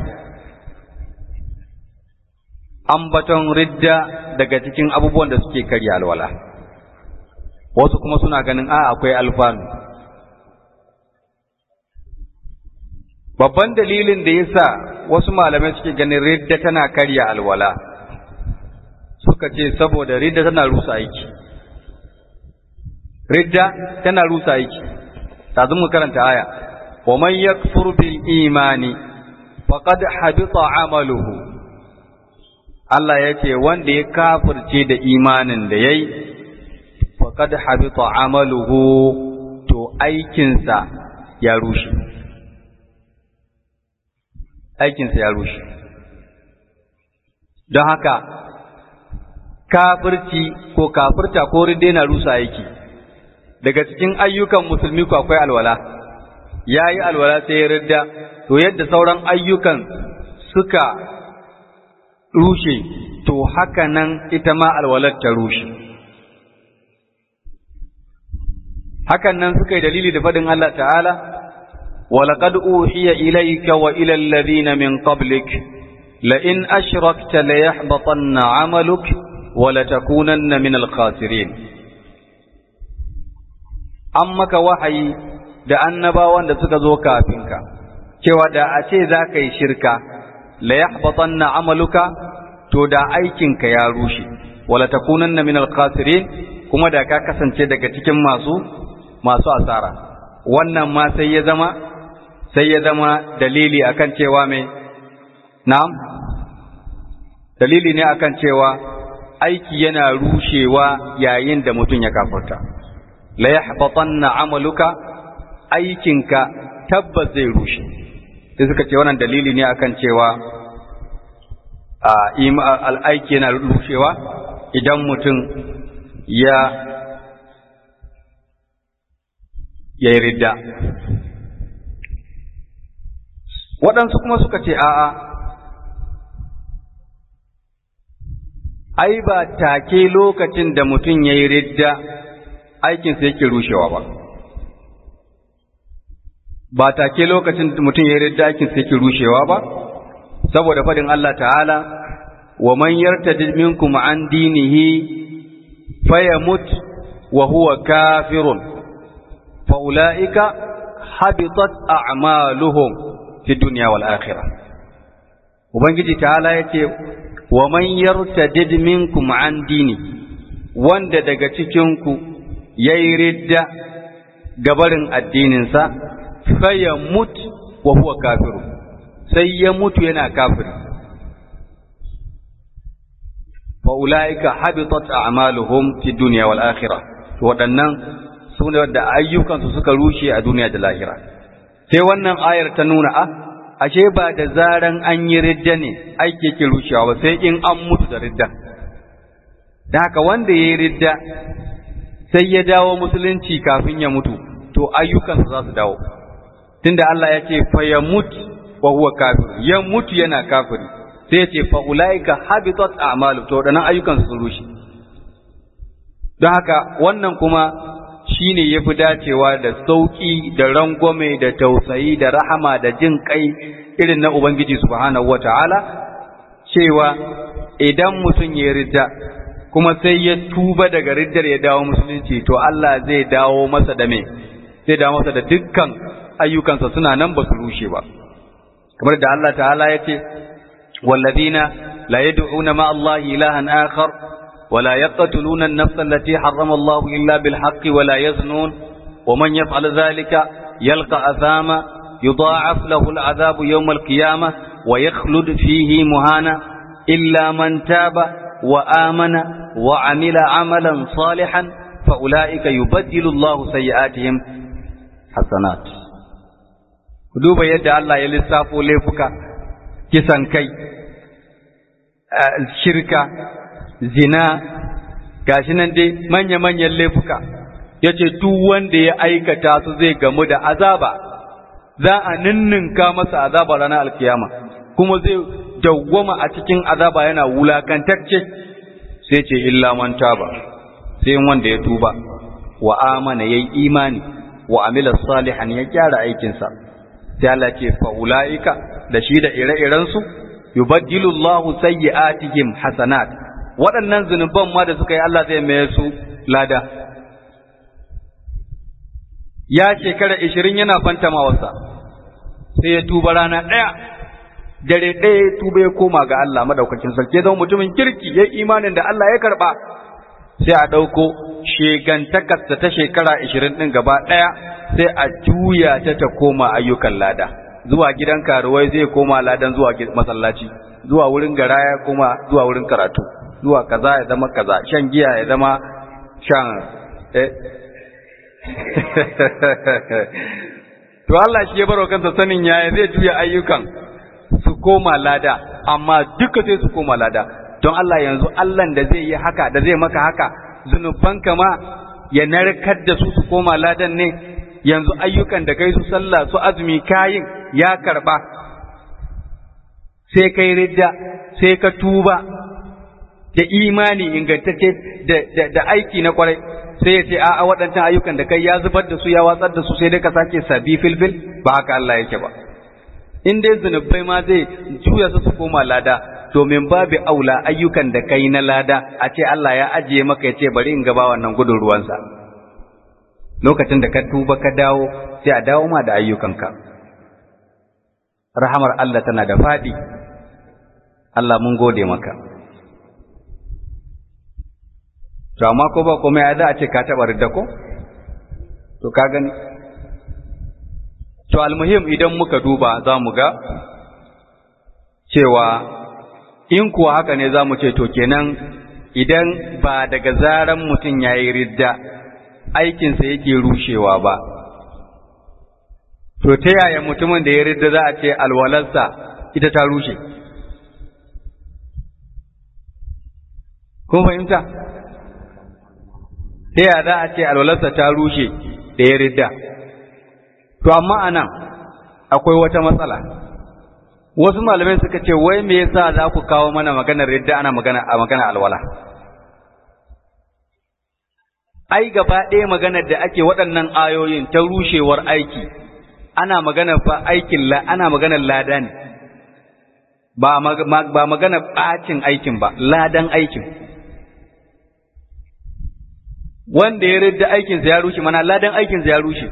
ambaton ridda daga cikin abubuwan da suke karya alwala wasu kuma suna ganin a akwai alfanu babban dalilin da yasa wasu malamai suke ganin ridda tana karya alwala suka ce saboda ridda tana rusa aiki ridda tana rusa aiki tazun mu karanta aya wa man yakfur bil imani faqad habita amaluhu Allah ya ce wanda ya kafirce da imanin da yayi faqad habita amaluhu to aikinsa ya rushe aikinsa ya rushe don haka kafirci ko kafirta ko ridde na rusa aiki daga cikin ayyukan musulmi ko akwai alwala ya yi alwala sai ya ridda to yadda sauran ayyukan suka rushe to haka nan ita ma alwalar ta rushe hakan nan suka yi dalili da faɗin Allah ta'ala ولقد أوحي إليك وإلى الذين من قبلك لئن أشركت ليحبطن عملك ولتكونن من الخاسرين أمك وحي da annabawan da suka zo kafinka cewa da a ce za ka yi shirka la yahbatanna amaluka to da aikinka ya rushe wala takunanna min al-khasirin kuma da ka kasance daga cikin masu masu asara wannan ma sai ya zama sai ya zama dalili akan cewa mai na'am dalili ne akan cewa aiki yana rushewa yayin da mutum ya kafarta la yahbatanna amaluka aikinka tabbas zai rushe sai suka ce wannan dalili ne akan cewa al'aiki yana rushewa idan mutum ya ya yi ridda waɗansu kuma suka ce a'a ai ba take lokacin da mutum ya yi ridda aikinsa yake rushewa ba ba take lokacin da mutum ya yi ridda aikinsa yake rushewa ba saboda faɗin Allah ta'ala wa man yartadid minkum an dinihi fayamut wa huwa kafirun fa ulaika habitat a'maluhum fi dunya wal akhirah ubangiji ta'ala yace wa man yartadid minkum an dini wanda daga cikin ku yayi ridda gabarin addininsa fayamut wa huwa kafirun sai ya mutu yana kafiri fa ulaika habitat a'maluhum fi dunya wal akhirah to waɗannan su ne da ayyukansu suka rushe a duniya da lahira sai wannan ayar ta nuna a ashe ba da zaran an yi ridda ne aiki yake rushewa ba sai in an mutu da ridda da haka wanda ya yi ridda sai ya dawo musulunci kafin ya mutu to ayyukansa za su dawo tunda Allah ya ce fa ya mutu wa huwa kafir ya mutu yana kafiri sai ya ce fa ulaika habitat a'malu to wadannan ayyukan su rushe don haka wannan kuma shine yafi dacewa da sauki da rangwame da tausayi da rahama da jin kai irin na ubangiji subhanahu wataala cewa idan mutum ya ridda kuma sai ya tuba daga riddar ya dawo musulunci to Allah zai dawo masa da me zai dawo masa da dukkan ayyukansa suna nan ba su rushe ba kamar da Allah ta'ala ya ce wallazina la yad'una ma Allah ilahan akhar wa la yaqtuluna an-nafsa allati harrama Allah illa bil haqqi wa la yaznun wa man yaf'al dhalika yalqa athama yudha'af lahu al-'adhabu yawm al-qiyamah wa yakhlud fihi muhana illa man taba wa amana wa 'amila 'amalan salihan fa ulaika yubaddilu Allah sayyi'atihim hasanat ku duba yadda Allah ya lissafo laifuka kisan kai shirka zina gashi nan dai manya-manyan laifuka ya ce duk wanda ya aikata su zai gamu da azaba za a ninninka masa azaba ranar alkiyama kuma zai dawwama a cikin azaba yana wulakantacce sai ce illa man taba sai wanda ya tuba wa amana yayi imani wa amila salihan ya gyara aikinsa sai Allah ce fa ulaika da shi da ire-irensu yubaddilu Allahu sayyi'atihim hasanat waɗannan zunuban ma da suka yi Allah zai mai su lada ya shekara 20 yana fantama wasa sai ya tuba rana ɗaya dare ɗaya ya tuba ya koma ga Allah madaukakin sarki zama mutumin kirki ya imanin da Allah ya karɓa sai a ɗauko shegantakarsa ta shekara 20 ɗin gaba ɗaya sai a juya ta ta koma ayyukan lada zuwa gidan karuwai zai koma ladan zuwa masallaci zuwa wurin garaya koma zuwa wurin karatu zuwa kaza ya zama kaza shan giya ya zama shan eh to Allah shi ya baro kansa sanin yaya zai juya ayyukan su koma lada amma duka sai su koma lada don Allah yanzu Allah da zai yi haka da zai maka haka zunubanka ma ya narkar da su su koma ladan ne yanzu ayyukan da kai su sallah su azumi kayin ya karba sai kai ridda sai ka tuba da imani ingantacce da aiki na kwarai sai ya ce a'a waɗancan ayyukan da kai ya zubar da su ya watsar da su sai dai ka sake sabi filfil ba haka Allah yake ba in dai zunubai ma zai juya su su koma lada domin babu aula ayyukan da kai na lada a ce Allah ya ajiye maka ya ce bari in gaba wannan gudun ruwansa lokacin da ka tuba ka dawo sai a dawo ma da ayyukanka rahamar Allah tana da faɗi Allah mun gode maka to amma ko ba komai ya za a ce ka taɓa ridda ko to ka gani to almuhim idan muka duba za mu ga cewa in kuwa haka ne za mu ce to kenan idan ba daga zaran mutum ya yi ridda aikinsa yake rushewa ba to ta yaya mutumin da ya ridda za a ce alwalarsa ita ta rushe kun fahimta ta yaya za a ce alwalarsa ta rushe da ya ridda to amma anan akwai wata matsala wasu malamai suka ce wai me yasa za ku kawo mana maganar yadda ana magana a magana alwala ai gaba ɗaya maganar da ake waɗannan ayoyin ta rushewar aiki ana magana fa aikin la ana maganar lada ne ba ba magana ɓacin aikin ba ladan aikin wanda ya ridda aikinsa ya rushe mana ladan aikinsa ya rushe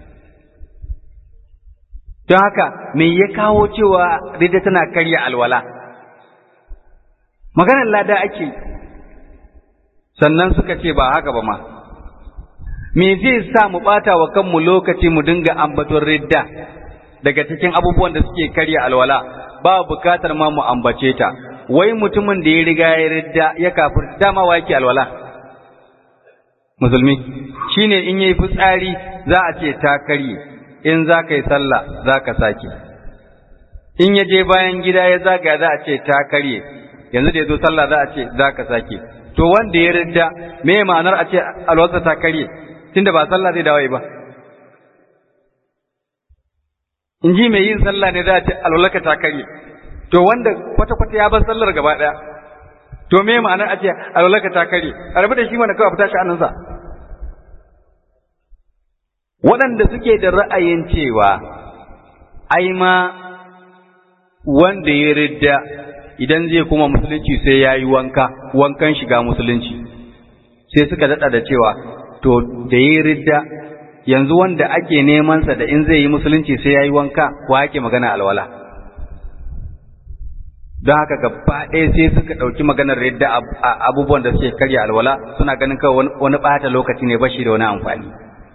don haka me ya kawo cewa ridda tana karya alwala maganar lada ake sannan suka ce ba haka ba ma me zai sa mu ɓata wa kanmu lokaci mu dinga ambaton ridda daga cikin abubuwan da suke karya alwala ba bukatar ma mu ambace ta wai mutumin da ya riga ya ridda ya kafir dama wa yake alwala musulmi shine in yayi fitsari za a ce ta karye in za ka yi sallah za ka sake in ya je bayan gida ya zaga za a ce ta karye yanzu da ya zo sallah za a ce za ka sake to wanda ya ridda me ma'anar a ce alwasa ta karye tunda ba sallah zai dawo ba in ji mai yin sallah ne za a ce alwalaka ta karye to wanda kwata-kwata ya bar sallar gaba ɗaya to me ma'anar a ce alwalaka ta karye a rabu da shi mana kawai fita sha'aninsa waɗanda suke da ra'ayin cewa ai ma wanda ya ridda idan zai kuma musulunci sai ya yi wanka wankan shiga musulunci sai suka daɗa da cewa to da ya ridda yanzu wanda ake nemansa da in zai yi musulunci sai ya yi wanka wa ake magana alwala don haka gaba ɗaya sai suka ɗauki maganar ridda abubuwan da suke karya alwala suna ganin kawai wani ɓata lokaci ne bashi da wani amfani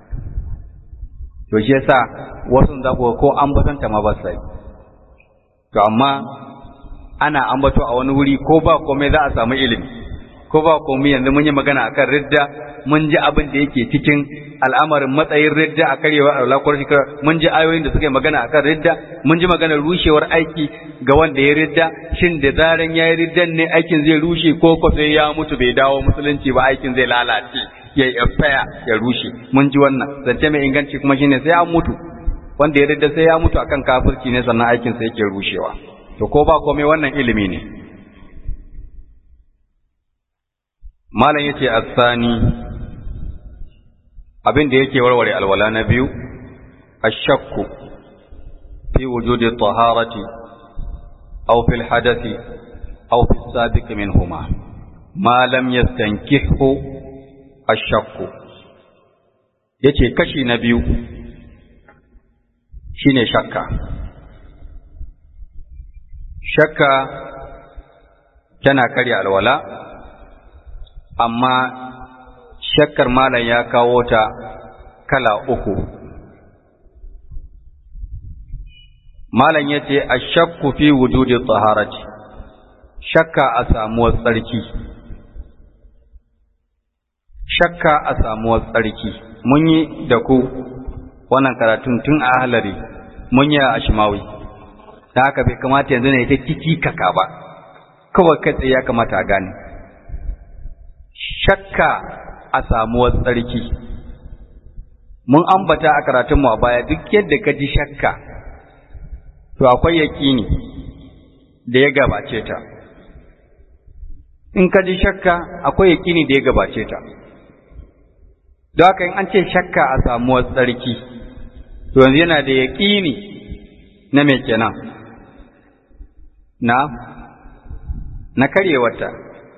to shi yasa wasu za ku ko ambatanta ma ba sai to amma ana ambato a wani wuri ko ba komai za a samu ilimi ko ba komai yanzu mun yi magana akan ridda mun ji abin da yake cikin al'amarin matsayin ridda a karewa a lakwar shekara mun ji ayoyin da suka yi magana akan ridda mun ji maganar rushewar aiki ga wanda ya ridda shin da zaran ya yi riddan ne aikin zai rushe ko ko sai ya mutu bai dawo musulunci ba aikin zai lalace ya yi faya ya rushe mun ji wannan zance mai inganci kuma shine sai ya mutu wanda ya ridda sai ya mutu akan kafirci ne sannan aikin sa yake rushewa to ko ba komai wannan ilimi ne malam yace asani abin da yake warware alwala na biyu ashakku fi wujudi taharati aw fil hadathi aw fi sabiq minhuma ma lam yastankihu ashakku yace kashi na biyu shine shakka shakka tana karya alwala amma shakkar malam ya kawo ta kala uku malam ya ce a shakku fi wujudi tsaharati shakka a samuwar tsarki shakka a samuwar tsarki mun yi da ku wannan karatun tun a halari mun yi a ashimawi ta haka bai kamata yanzu ne ta kiki kaka ba kawai kai ya kamata a gane shakka a samuwar tsarki mun ambata a karatunmu a baya duk yadda ka ji shakka to akwai yaƙini da ya gabace ta in ka ji shakka akwai yaƙini da ya gabace ta don haka in an ce shakka a samuwar tsarki to yanzu yana da yaƙini na me kenan na na karyewarta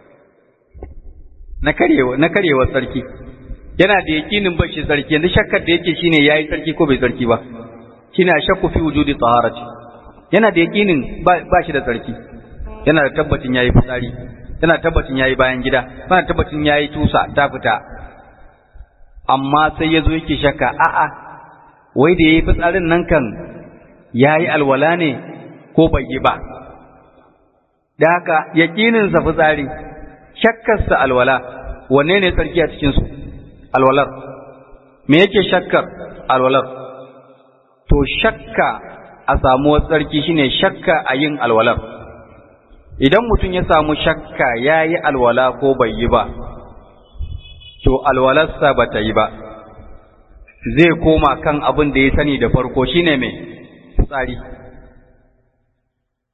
na karewa na karewar tsarki yana da yakinin ba shi tsarki yanzu shakkar da yake shine yayi tsarki ko bai tsarki ba shine shakku fi wujudi taharati yana da yakinin ba ba shi da tsarki yana da tabbacin yayi fitsari yana da tabbacin yayi bayan gida yana da tabbacin yayi tusa ta fita amma sai yazo yake shakka a'a wai da yayi fitsarin nan kan yayi alwala ne ko bai yi ba da haka yakinin sa fitsari shakkarsa alwala wanne ne tsarki a cikinsu alwalar me yake shakkar alwalar to shakka a samuwar tsarki shine shakka a yin alwalar idan mutum ya samu shakka ya yi alwala ko bai yi ba to alwalarsa ba ta yi ba zai koma kan abin da ya sani da farko shine mai tsari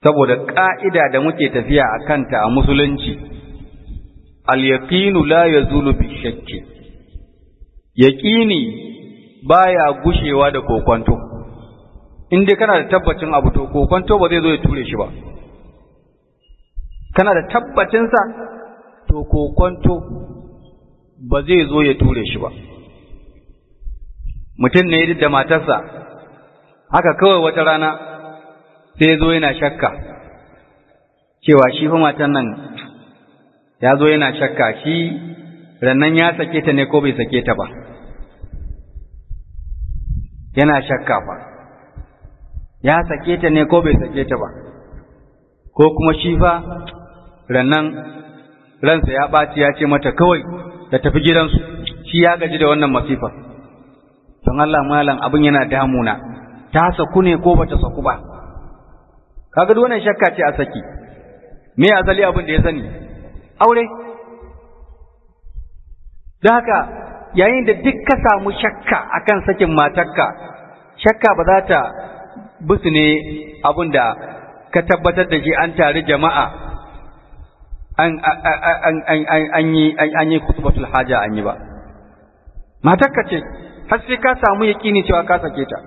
saboda ƙa'ida da muke tafiya a kanta a musulunci al-yaqinu la yazulu bi shakki yaqini baya gushewa da kokonto in dai kana da tabbacin abu to kokonto ba zai zo ya ture shi ba kana da tabbacin sa to kokonto ba zai zo ya ture shi ba mutum ne da matarsa haka kawai wata rana sai ya zo yana shakka cewa shi fa matan nan ya zo yana shakka shi rannan ya sake ta ne ko bai sake ta ba yana shakka fa ya sake ta ne ko bai sake ta ba ko kuma shi fa rannan ransa ya ɓaci ya ce mata kawai ta tafi gidansu shi ya gaji da wannan masifa don Allah malam abin yana damuna ta saku ne ko bata saku ba kaga duk wannan shakka ce a saki me asali abin da ya sani aure da haka yayin da duk ka samu shakka akan sakin matarka shakka ba za ta busu ne abin da ka tabbatar da shi an tare jama'a an an yi an yi kutubatul haja an yi ba matarka ce har sai ka samu yaƙini cewa ka sake ta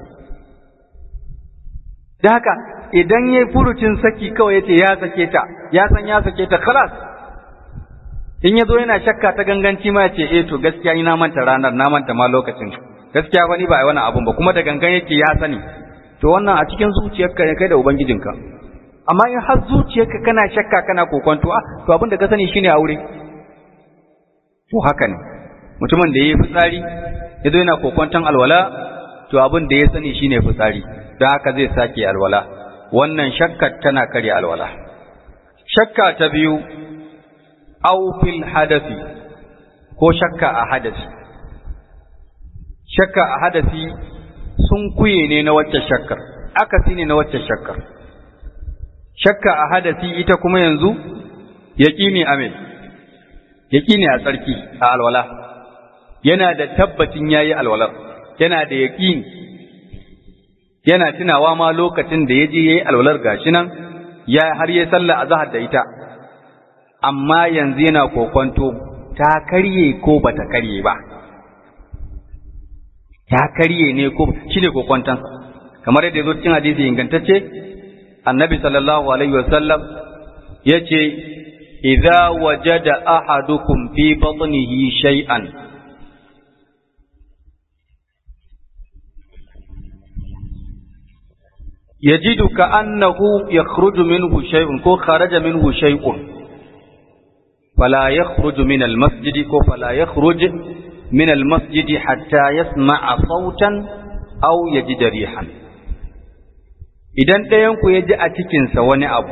da haka idan ya furucin saki kawai ya ce ya sake ta ya san ya sake ta khalas in ya zo yana shakka ta ganganci ma ya ce eh to gaskiya ina manta ranar na manta ma lokacin gaskiya ba ni ba a wani abun ba kuma da gangan yake ya sani to wannan a cikin zuciyarka ne kai da ubangijinka amma in har zuciyarka kana shakka kana kokonto ah to abin da ka sani shine aure to haka ne mutumin da yayi fitsari ya zo yana kokonton alwala to abin da ya sani shine fitsari don haka zai sake alwala wannan shakkar tana karya alwala shakka ta biyu aw fil hadasi ko shakka a hadasi shakka a hadasi sun kuye ne na wacce shakkar akasi ne na wacce shakkar shakka a hadasi ita kuma yanzu yaqini ame yaqini a tsarki a alwala yana da tabbacin yayi alwalar yana da yaqini yana tunawa ma lokacin da yaje yayi alwalar gashi nan ya har yayi sallah azhar da ita amma yanzu yana kokonto ta karye ko bata karye ba ta karye ne ko shine kokonton kamar yadda yazo cikin hadisi ingantacce annabi sallallahu alaihi wasallam yace idza wajada ahadukum fi batnihi shay'an yajidu ka annahu yakhruju minhu shay'un ko kharaja minhu shay'un fala yakhruju min al-masjid ko fala yakhruj min al-masjid hatta yasma'a sautan aw yajida rihan idan ɗayan ku ya ji a cikinsa wani abu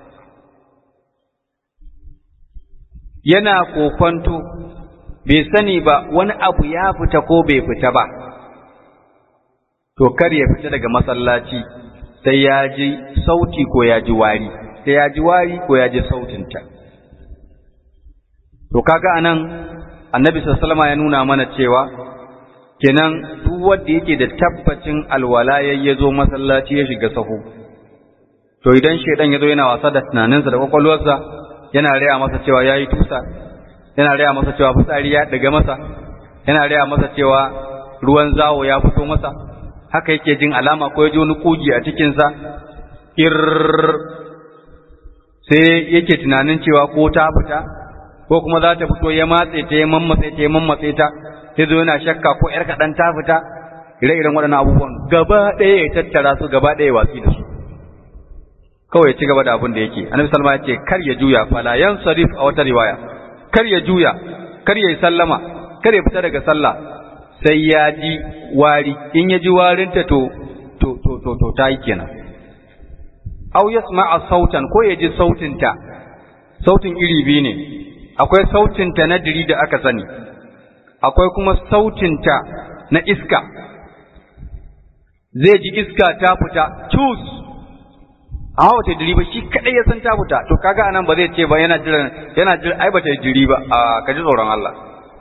yana kokonto bai sani ba wani abu ya fita ko bai fita ba to kar ya fita daga masallaci sai ya ji sauti ko ya ji wari sai ya ji wari ko ya ji sautinta to kaga anan annabi sallallahu ya nuna mana cewa kenan duk wanda yake da tabbacin alwala ya zo masallaci ya shiga sahu to idan shedan ya zo yana wasa da tunaninsa da kwakwalwarsa yana raya masa cewa ya yi tusa yana raya masa cewa fitsari ya daga masa yana raya masa cewa ruwan zawo ya fito masa haka yake jin alama ko ya ji wani kugi a cikinsa ir sai yake tunanin cewa ko ta fita ko kuma za ta fito ya matse ta ya mammatse ta ya mammatse ta sai zo yana shakka ko ‘yar kaɗan ta fita ire-iren waɗannan abubuwan gaba ɗaya ya tattara su gaba ɗaya watsi da su kawai ya ci gaba da abin da yake annabi salma ya ce kar ya juya fala yan sarif a wata riwaya kar ya juya kar ya yi sallama kar ya fita daga sallah sai ya ji wari in ya ji warinta to to to to to ta yi kenan aw yasma'a sautan ko ya ji sautinta sautin iri biyu ne akwai sautinta na diri da aka sani akwai kuma sautinta na iska zai ji iska ta fita cus a hawa ta diri ba shi kadai ya san ta fita to kaga anan ba zai ce ba yana jira yana jira ai ba ta diri ba a ka ji tsoron Allah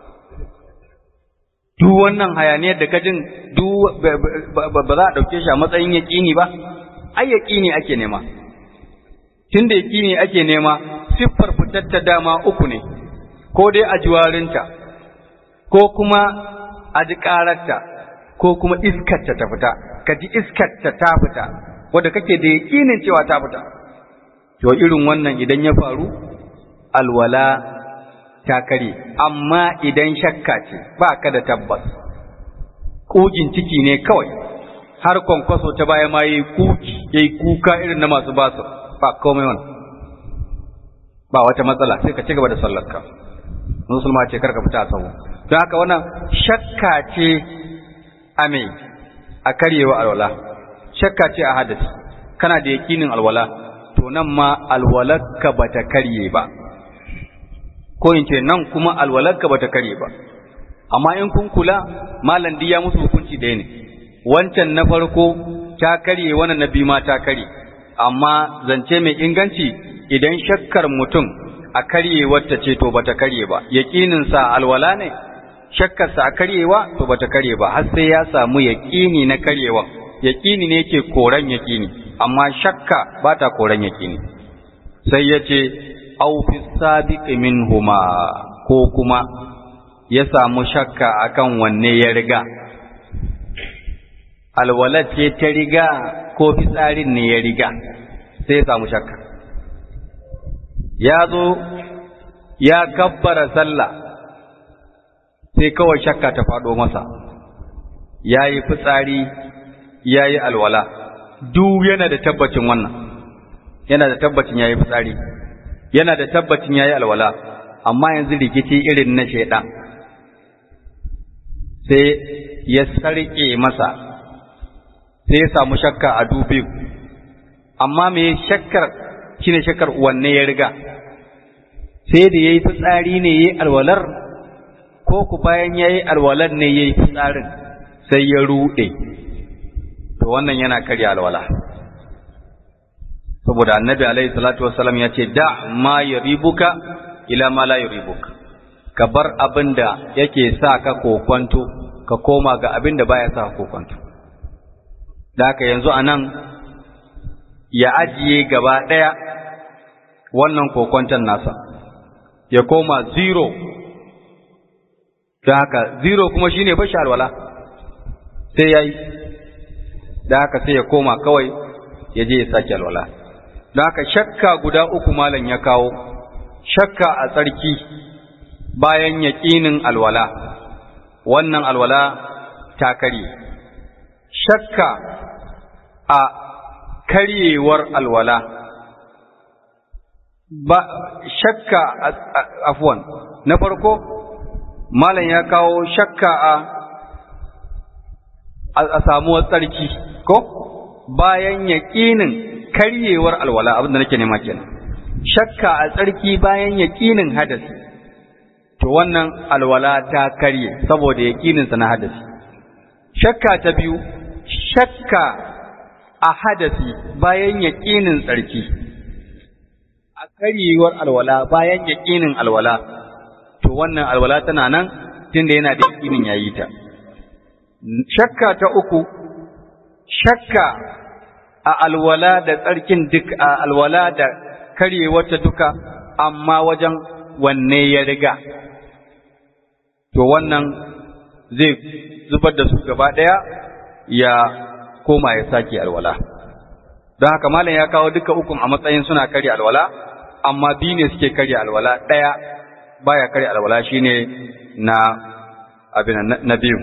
duk wannan hayaniyar da ka jin duk ba za a dauke shi a matsayin yaqini ba ai yaqini ake nema tunda yaƙini ake nema siffar fitar ta dama uku ne ko dai a jiwarinta ko kuma a ji ƙararta ko kuma iskarta ta fita ka ji iskarta ta fita wadda kake da yaƙinin cewa ta fita to irin wannan idan ya faru alwala ta kare amma idan shakka ce ba ka da tabbas ƙugin ciki ne kawai har kwankwaso ta baya ma yi kuki yayi kuka irin na masu basu ba komai wannan ba wata matsala sai ka ci gaba da sallarka musulma ce karka fita a sahu don haka wannan shakka ce a me a karyewa alwala shakka ce a hadasi kana da yakinin alwala to nan ma alwalarka bata karye ba ko in ce nan kuma alwalarka bata karye ba amma in kun kula malam ya musu hukunci ɗaya ne wancan na farko ta karye wannan na biyu ma ta karye amma zance mai inganci idan shakkar mutum a karyewarta ce to bata karye ba yaƙininsa alwala ne shakkarsa a karyewa to bata karye ba har sai ya samu yaƙini na karyewa yaƙini ne yake koran yaƙini amma shakka ba ta koran yaƙini sai ya ce au fi sabiqi minhuma ko kuma ya samu shakka akan wanne ya riga alwalat ce ta riga ko fitsarin ne ya riga sai ya samu shakka ya zo ya kabbara sallah sai kawai shakka ta faɗo masa ya yi fitsari ya yi alwala duk yana da tabbacin wannan yana da tabbacin ya yi fitsari yana da tabbacin ya yi alwala amma yanzu rikici irin na shaidan sai ya sarƙe masa sai ya samu shakka a dubi amma me shakkar shine shakkar wanne ya riga sai da yayi fitsari ne yayi alwalar ko ku bayan yayi alwalar ne yayi fitsarin sai ya rude to wannan yana karya alwala saboda annabi alaihi salatu wassalam ya ce da ma yuribuka ila ma la yuribuka ka bar abin da yake sa ka kokwanto ka koma ga abin da baya sa ka kokwanto da haka yanzu anan ya ajiye gaba ɗaya wannan kokwanton nasa ya koma zero da haka zero kuma shine bashi alwala sai ya yi da haka sai ya koma kawai ya je ya sake alwala da haka shakka guda uku malam ya kawo shakka a tsarki bayan yaƙinin alwala wannan alwala ta karye shakka a karyewar alwala ba shakka afwan na farko malam ya kawo shakka a a samuwar tsarki ko bayan yaƙinin karyewar alwala abinda nake nema kenan shakka a tsarki bayan yaƙinin hadasi to wannan alwala ta karye saboda yaƙininsa na hadasi shakka ta biyu shakka a hadasi bayan yaƙinin tsarki a karyewar alwala bayan yaƙinin alwala to wannan alwala tana nan tunda yana da yaƙinin yayi ta shakka ta uku shakka a alwala da tsarkin duk a alwala da karyewarta duka amma wajen wanne ya riga to wannan zai zubar da su gaba ɗaya ya koma ya sake alwala don haka malam ya kawo duka ukun a matsayin suna karya alwala amma biyu ne suke karya alwala ɗaya baya karya alwala shine na abin na biyu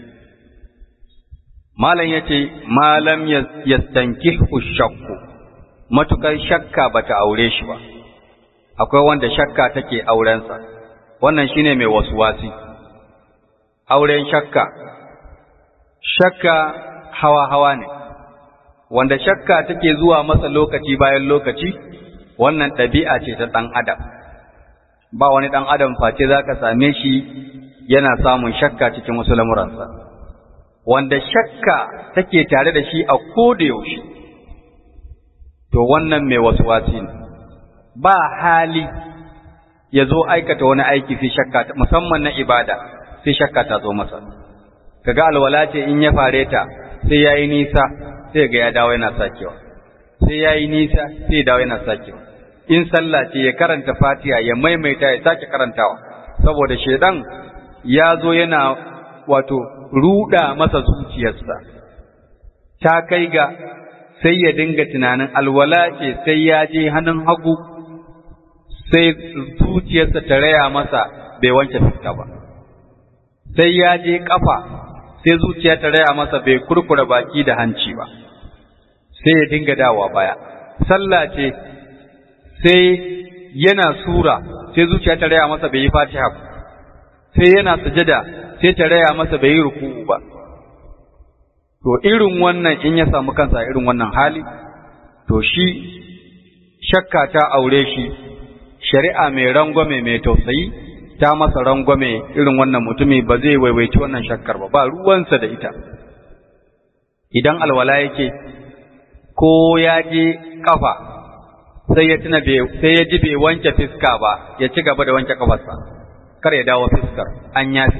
malam yace malam yastankihu shakku matukar shakka bata aure shi ba akwai wanda shakka take aurensa wannan shine mai wasuwasi auren shakka shakka hawa-hawa ne wanda shakka take zuwa masa lokaci bayan lokaci wannan ɗabi'a ce ta ɗan adam ba wani ɗan adam face za ka same shi yana samun shakka cikin wasu lamuransa wanda shakka take tare da shi a koda yaushe to wannan mai wasu wasi ne ba hali ya zo aikata wani aiki sai shakka musamman na ibada sai shakka ta zo masa kaga alwala ce in ya fare ta sai yayi nisa sai ga ya dawo yana sakewa sai sai ya yi nisa sai ya dawo yana sakewa in sallah ce ya karanta fatiha ya maimaita ya sake karantawa saboda shaidan ya zo yana wato ruda masa zuciyarsa ta kai ga sai ya dinga tunanin alwala ce sai ya je hannun hagu sai zuciyarsa ta raya masa bai wanke fuska ba sai ya je kafa sai zuciya ta raya masa bai kurkura baki da hanci ba sai ya dinga dawa baya sallah ce sai yana sura sai zuciya ta raya masa bai yi fatiha ba sai yana sujada sai ta raya masa bai yi ruku'u ba to irin wannan in ya samu kansa irin wannan hali to shi shakka ta aure shi shari'a mai rangwame mai tausayi ta masa rangwame irin wannan mutumi ba zai waiwaici wannan shakkar ba ba ruwansa da ita idan alwala yake ko ya je kafa sai ya tuna sai ya ji bai wanke fiska ba ya ci gaba da wanke kafarsa kar ya dawo fiskar an yafi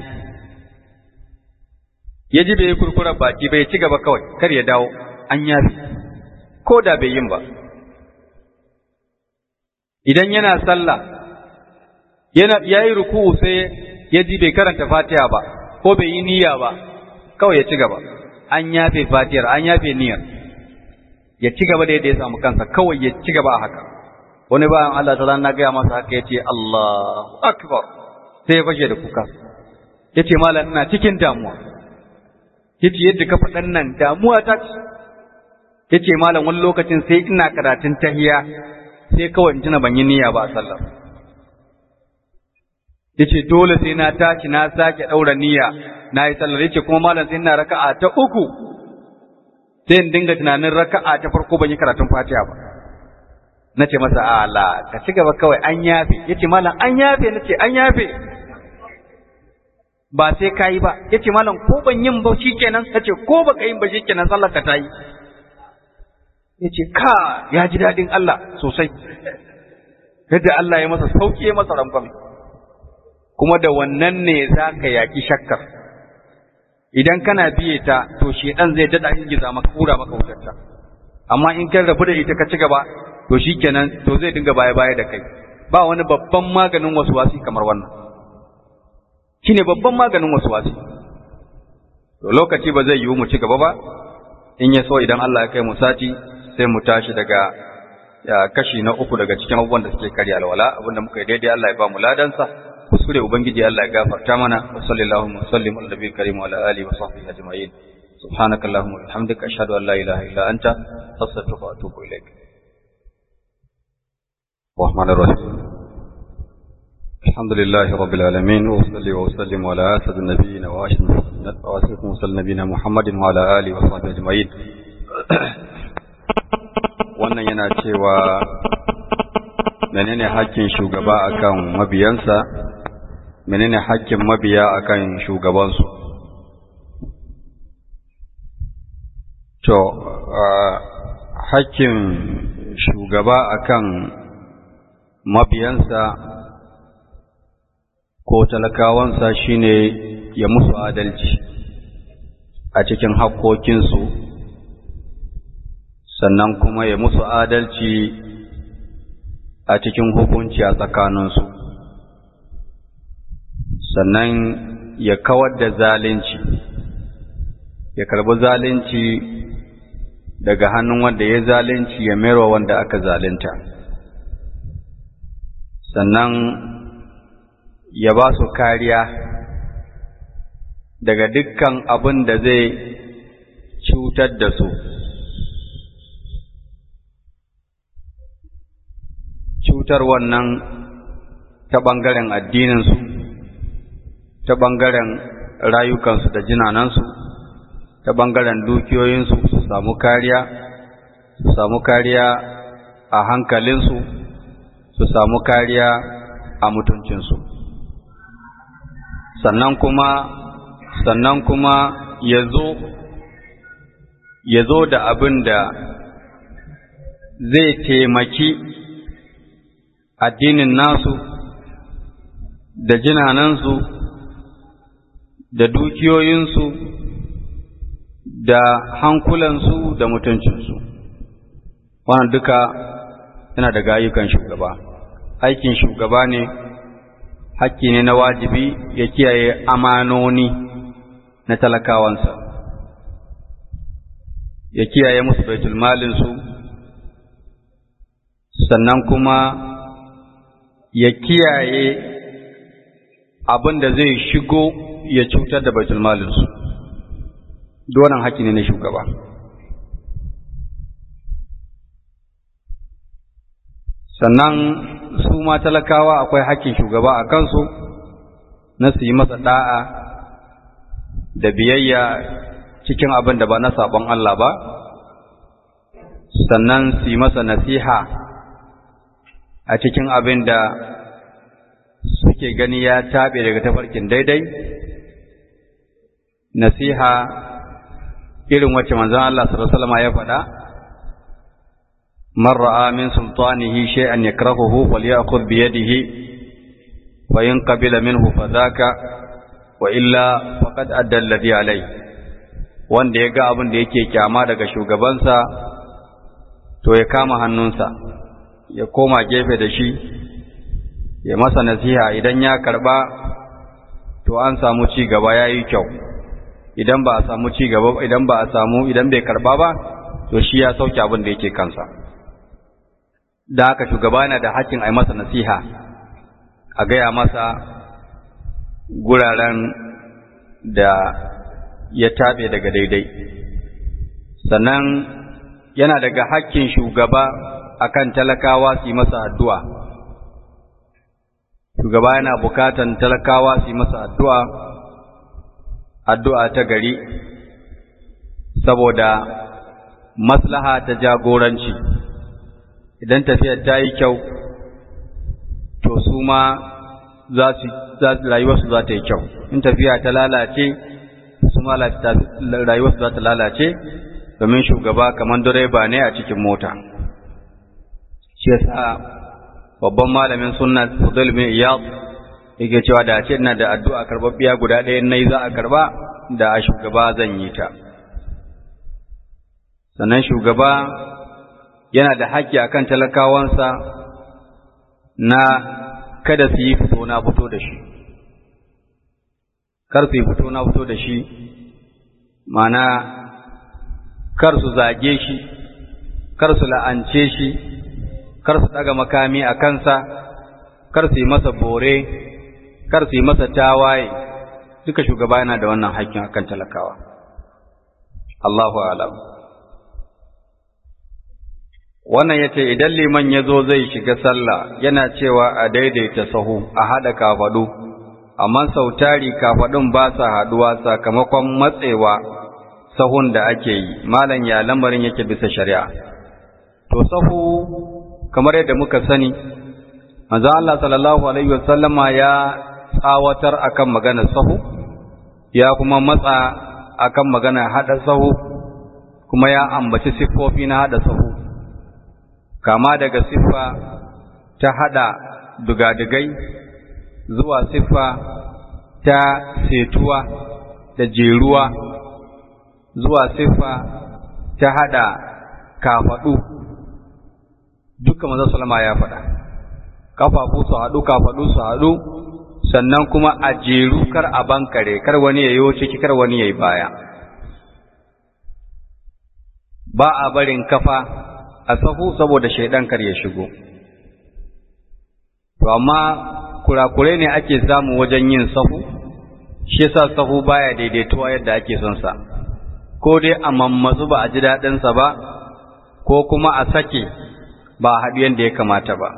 ya ji bai kurkura baki bai ci gaba kawai kar ya dawo an yafi ko da bai yin ba idan yana sallah yana yayi ruku'u sai ya ji bai karanta Fatiha ba ko bai yi niyya ba kawai ya ci gaba an yafe Fatihar an yafe niyyar ya ci gaba da yadda ya samu kansa kawai ya ci gaba a haka wani bayan Allah ta na gaya masa haka yace Allahu akbar sai ya fashe da kuka yace malam ina cikin damuwa yace yadda ka faɗan nan damuwa ta ce yace malam wani lokacin sai ina karatun tahiya sai kawai in tuna ban yi niyya ba a sallar yace dole sai na tashi na sake daura niyya na yi sallar yace kuma malam sai ina raka'a ta uku sai in dinga tunanin raka'a ta farko ban yi karatun Fatiha ba nace masa ala ka ci gaba kawai an yafe yace malam an yafe nace an yafe ba sai kayi ba yace malam ko ban yin ba shikenan nace ko baka yin ba shikenan sallar ka tayi yace ka ya ji dadin Allah sosai yadda Allah ya masa sauki ya masa rangwame kuma da wannan ne za ka yaƙi shakkar idan kana biye ta to shedan zai dada ingiza maka kura maka wutarta amma in kan rabu da ita ka ci gaba to shikenan to zai dinga baya baya da kai ba wani babban maganin wasuwasi kamar wannan shine babban maganin wasuwasi to lokaci ba zai yiwu mu ci gaba ba in ya so idan Allah ya kai mu sati sai mu tashi daga kashi na uku daga cikin abubuwan da suke karya alwala abinda muka yi daidai Allah ya ba mu ladansa kuskure ubangiji Allah ya gafarta mana wa sallallahu wa sallim ala nabiyil karim wa ala alihi wa sahbihi ajma'in subhanaka allahumma wa bihamdika ashhadu an la ilaha illa anta astaghfiruka wa atubu ilaik الرحمن الرحيم الحمد لله رب العالمين وصلي وسلم على اسد النبيين واشرف مرسل نبينا محمد وعلى اله وصحبه اجمعين wannan yana cewa menene hakkin shugaba akan mabiyansa menene hakkin mabiya akan shugabansu to hakkin shugaba akan mabiyansa ko talakawansa shine ya musu adalci a cikin haƙƙoƙinsu sannan kuma ya musu adalci a cikin hukunci a tsakaninsu sannan ya kawar da zalunci ya karbi zalunci daga hannun wanda ya zalunci ya merwa wanda aka zalunta sannan ya ba su kariya daga dukkan abin da zai cutar da su cutar wannan ta ɓangaren addininsu ta ɓangaren rayukansu da jinanansu ta ɓangaren dukiyoyinsu su samu kariya su samu kariya a hankalinsu su samu kariya a mutuncinsu sannan kuma sannan kuma ya zo ya zo da abin da zai taimaki addinin nasu da jinanansu da dukiyoyinsu da hankulansu da mutuncinsu wannan duka yana daga ayyukan shugaba aikin shugaba ne hakki ne na wajibi ya kiyaye amanoni na talakawansa ya kiyaye musu baitul malinsu sannan kuma ya kiyaye abin da zai shigo ya cutar da baitul malinsu donan haƙƙi ne na shugaba sannan su ma talakawa akwai haƙƙin shugaba a kansu na su yi masa ɗa'a da biyayya cikin abin da ba na saɓon Allah ba sannan su yi masa nasiha a cikin abin da suke gani ya taɓe daga tafarkin daidai nasiha irin wacce manzon Allah sallallahu alaihi ya faɗa man ra'a min sultanihi shay'an yakrahuhu falyakhudh bi yadihi fa in qabila minhu fadhaka wa illa faqad adda alladhi alayhi wanda ya ga abin da yake kyama daga shugabansa to ya kama hannunsa ya koma gefe da shi ya masa nasiha idan ya karba to an samu ci gaba yayi kyau idan ba a samu ci gaba idan ba a samu idan bai karba ba to shi ya sauke abin da yake kansa da haka shugaba yana da hakkin a yi masa nasiha a gaya masa guraren da ya taɓe daga daidai sannan yana daga hakkin shugaba akan talakawa su yi masa addu'a shugaba yana bukatan talakawa su yi masa addu'a addu'a ta gari saboda maslaha ta jagoranci idan tafiyar ta yi kyau to su ma za su rayuwarsu za ta yi kyau in tafiya ta lalace su ma rayuwarsu za ta lalace domin shugaba kamar direba ne a cikin mota shi yasa babban malamin sunna Fudul bin Iyad yake cewa da ce ina da addu'a karbabbiya guda ɗaya nayi za a karba da a shugaba zan yi ta sannan shugaba yana da haƙƙi akan talakawansa na kada su yi fito na fito da shi kar su yi fito na fito da shi mana kar su zage shi kar su la'ance shi kar su ɗaga makami a kansa kar su yi masa bore kar su yi masa tawaye duka shugaba yana da wannan haƙƙin akan talakawa Allahu alam wannan yace idan liman ya zo zai shiga sallah yana cewa a daidaita sahu a haɗa kafaɗu amma sautari kafaɗun ba sa haɗuwa sakamakon matsewa sahun da ake yi malam ya lamarin yake bisa shari'a to sahu kamar yadda muka sani manzo Allah sallallahu alaihi wasallama ya tsawatar akan maganar sahu ya kuma matsa akan magana hada sahu kuma ya ambaci siffofi na hada sahu kama daga siffa ta hada dugadigai zuwa siffa ta setuwa da jeruwa zuwa siffa ta hada kafadu duka manzo sallama ya faɗa kafafu su haɗu kafaɗu su haɗu sannan kuma a jeru kar a bankare kar wani ya yi ciki kar wani ya yi baya ba a barin kafa a sahu saboda shaidan kar ya shigo to amma kurakure ne ake samu wajen yin sahu shi yasa sahu baya daidaituwa yadda ake son sa ko dai a mammatsu ba a ji daɗinsa ba ko kuma a sake ba a haɗu yadda ya kamata ba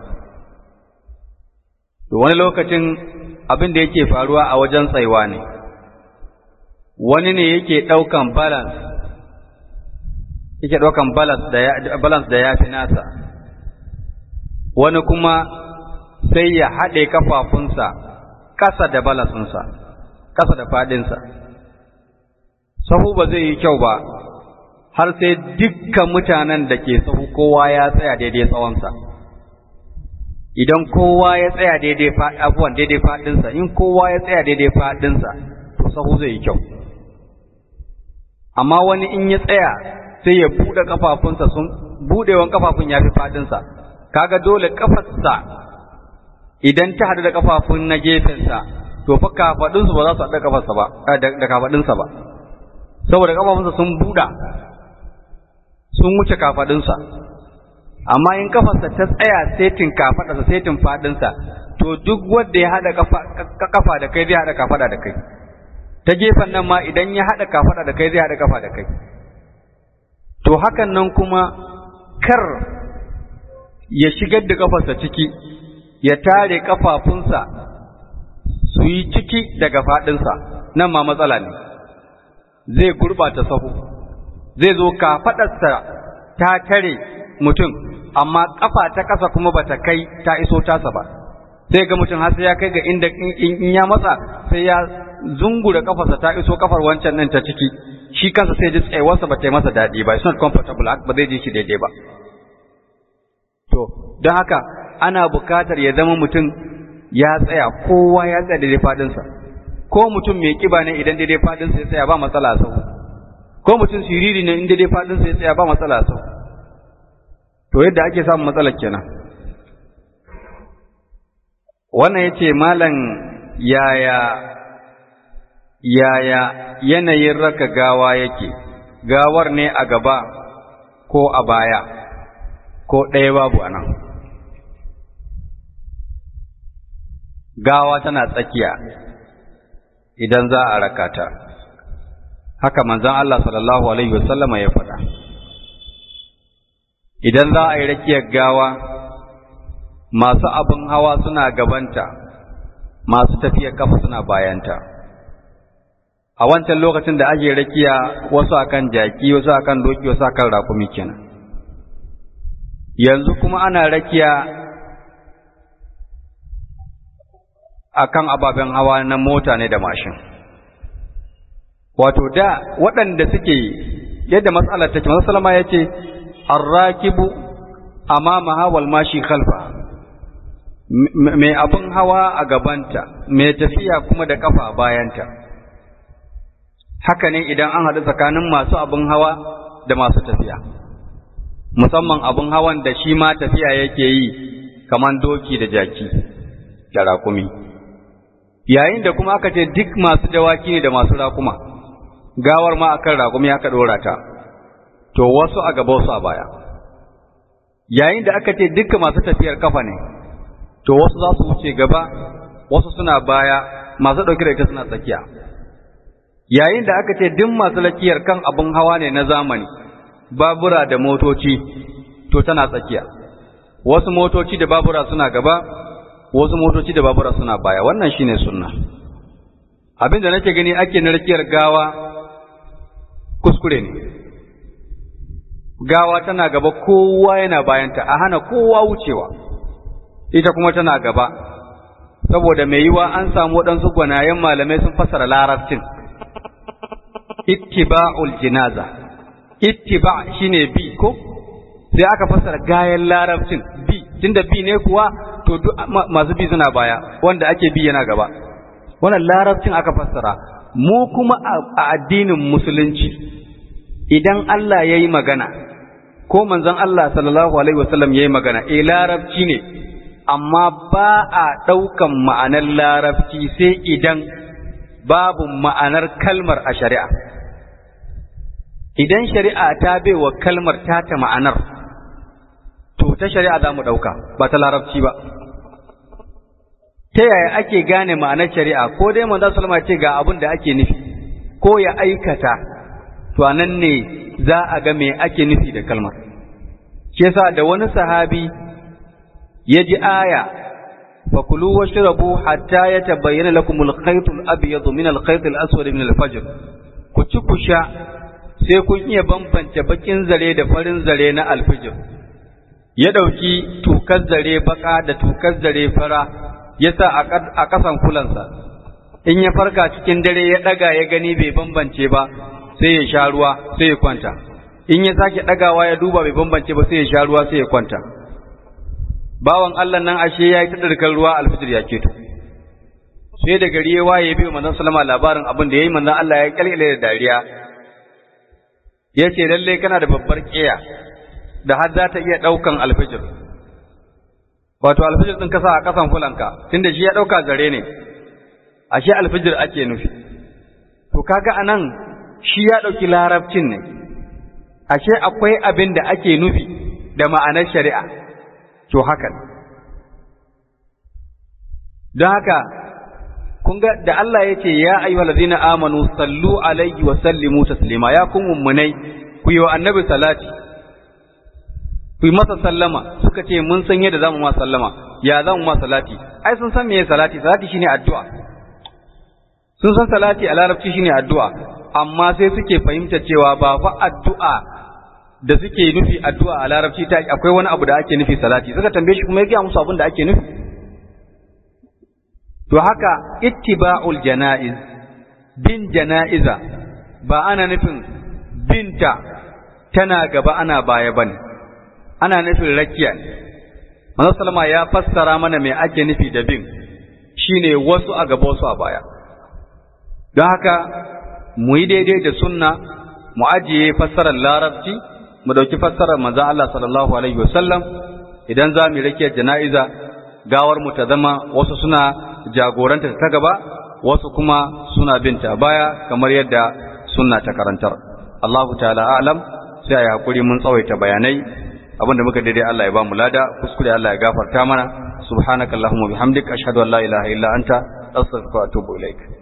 to wani lokacin abin da yake faruwa a wajen tsaiwa ne wani ne yake ɗaukan balance yake ɗaukan balance da ya fi nasa wani kuma sai ya haɗe kafafunsa ƙasa da balansinsa ƙasa da faɗinsa sahu ba zai yi kyau ba har sai dukkan mutanen da ke sahu kowa ya tsaya daidai tsawonsa idan kowa ya tsaya daidai abuwan daidai faɗinsa in kowa ya tsaya daidai faɗinsa to sahu zai yi kyau amma wani in ya tsaya sai ya buɗe kafafunsa sun budewan kafafun yafi fadin sa kaga dole kafarsa idan ta hadu da kafafun na gefen sa to fa kafadin su ba za su hadu da kafarsa ba da kafadin sa ba saboda kafafunsa sun buda sun wuce kafadin sa amma in kafarsa ta tsaya setin kafadarsa setin fadinsa to duk wanda ya hada kafa da kai zai hada kafada da kai ta gefen nan ma idan ya hada kafada da kai zai hada kafa da kai to hakan nan kuma kar ya shigar da kafarsa ciki ya tare kafafunsa su yi ciki daga fadinsa nan ma matsala ne zai gurbata sahu zai zo kafadarsa ta tare mutum amma kafa ta kasa kuma bata kai ta iso tasa ba sai ga mutum har sai ya kai ga inda in ya matsa sai ya zungura kafarsa ta iso kafar wancan nan ta ciki shi kansa sai ji tsayuwarsa ba ta yi masa daɗi ba it's not comfortable ba zai ji shi daidai ba to don haka ana bukatar ya zama mutum ya tsaya kowa ya tsaya daidai fadinsa ko mutum mai kiba ne idan daidai fadinsa ya tsaya ba matsala a sau ko mutum siriri ne in daidai fadinsa ya tsaya ba matsala a sau to yadda ake samun matsalar kenan wannan ya ce malam yaya yaya yanayin raka gawa yake gawar ne a gaba ko a baya ko ɗaya babu a nan gawa tana tsakiya idan za a raka ta haka manzon Allah sallallahu alaihi wasallama ya faɗa idan za a yi rakiyar gawa masu abin hawa suna gabanta masu tafiyar kafa suna bayanta a wancan lokacin da ake rakiya wasu akan jaki wasu akan doki wasu akan rakumi kenan yanzu kuma ana rakiya akan ababen hawa na mota ne da mashin wato da waɗanda suke yadda matsalar take masu salama ya ce arrakibu amamaha wal mashi khalfa mai abin hawa a gabanta mai tafiya kuma da kafa a bayanta haka ne idan an haɗu tsakanin masu abin hawa da masu tafiya musamman abin hawan da shi ma tafiya yake yi kamar doki da jaki da rakumi yayin da kuma aka ce duk masu dawaki ne da masu rakuma gawar ma akan rakumi aka ɗora ta to wasu a gaba wasu a baya yayin da aka ce dukkan masu tafiyar kafa ne to wasu za su wuce gaba wasu suna baya masu ɗauke da ita suna tsakiya yayin da aka ce duk masu lakiyar kan abin hawa ne na zamani babura da motoci to tana tsakiya wasu motoci da babura suna gaba wasu motoci da babura suna baya wannan shine sunna abin da nake gani ake na rakiyar gawa kuskure ne gawa tana gaba kowa yana bayanta a hana kowa wucewa ita kuma tana gaba saboda mai yiwa an samu waɗansu gwanayen malamai sun fasara larabcin ittiba'ul jinaza ittiba shine bi ko sai aka fasara gayan larabcin bi tunda bi ne kuwa to duk masu bi suna baya wanda ake bi yana gaba wannan larabcin aka fassara mu kuma a addinin musulunci idan Allah ya yi magana ko manzon Allah sallallahu alaihi wasallam ya yi magana eh larabci ne amma ba a ɗaukan ma'anar larabci sai idan babu ma'anar kalmar a shari'a idan shari'a ta baiwa kalmar tata ma'anar to ta shari'a za mu ɗauka ba ta larabci ba ta yaya ake gane ma'anar shari'a ko dai manzo sallama ce ga abin da ake nufi ko ya aikata to anan ne za a ga me ake nufi da kalmar shi yasa da wani sahabi ya ji aya fakulu washrabu hatta yatabayyana lakum al-khayt al-abyad min al-khayt al-aswad min al-fajr ku ci ku sha sai kun iya bambance bakin zare da farin zare na alfijir ya ɗauki tukar zare baka da tukar zare fara ya sa a ƙasan kulansa in ya farka cikin dare ya ɗaga ya gani bai bambance ba sai ya sha ruwa sai ya kwanta in ya sake ɗagawa ya duba bai bambance ba sai ya sha ruwa sai ya kwanta bawan Allah nan ashe ya yi ta ɗarkar ruwa alfijir ya keto sai da gari ya waye biyu manzon salama labarin abin da ya yi manzon Allah ya kyalkyale da dariya ya ce lalle kana da babbar ƙiya da har za ta iya ɗaukan alfijir wato alfijir ɗin kasa a ƙasan fulanka tunda shi ya ɗauka zare ne ashe alfijir ake nufi to kaga anan shi ya ɗauki larabcin ne ashe akwai abin da ake nufi da ma'anar shari'a to haka don haka kun ga da Allah ya ce ya ayyuhal ladina amanu sallu alaihi wa sallimu taslima ya kun mummunai ku yi wa annabi salati ku yi masa sallama suka ce mun san yadda zamu ma sallama ya zamu ma salati ai sun san meye salati salati shine addu'a sun san salati a larabci shine addu'a amma sai suke fahimta cewa ba fa addu'a da suke nufi addu'a a larabci ta akwai wani abu da ake nufi salati suka tambaye shi kuma ya gaya musu abin da ake nufi to haka ittiba'ul jana'iz bin jana'iza ba ana nufin binta tana gaba ana baya bane ana nufin rakiya Manzo sallama ya fassara mana me ake nufi da bin shine wasu a gaba wasu a baya don haka mu yi daidai da sunna mu ajiye fassarar larabci mu dauki fassarar manzo Allah sallallahu alaihi wasallam idan za mu rakiyar jana'iza gawar mu ta zama wasu suna jagoranta ta gaba wasu kuma suna binta baya kamar yadda sunna ta karantar Allahu ta'ala a'lam sai ayi hakuri mun tsawaita bayanai abinda muka daidai Allah ya ba mu lada kuskure Allah ya gafarta mana subhanakallahumma bihamdika ashhadu an la ilaha illa anta astaghfiruka wa atubu ilaik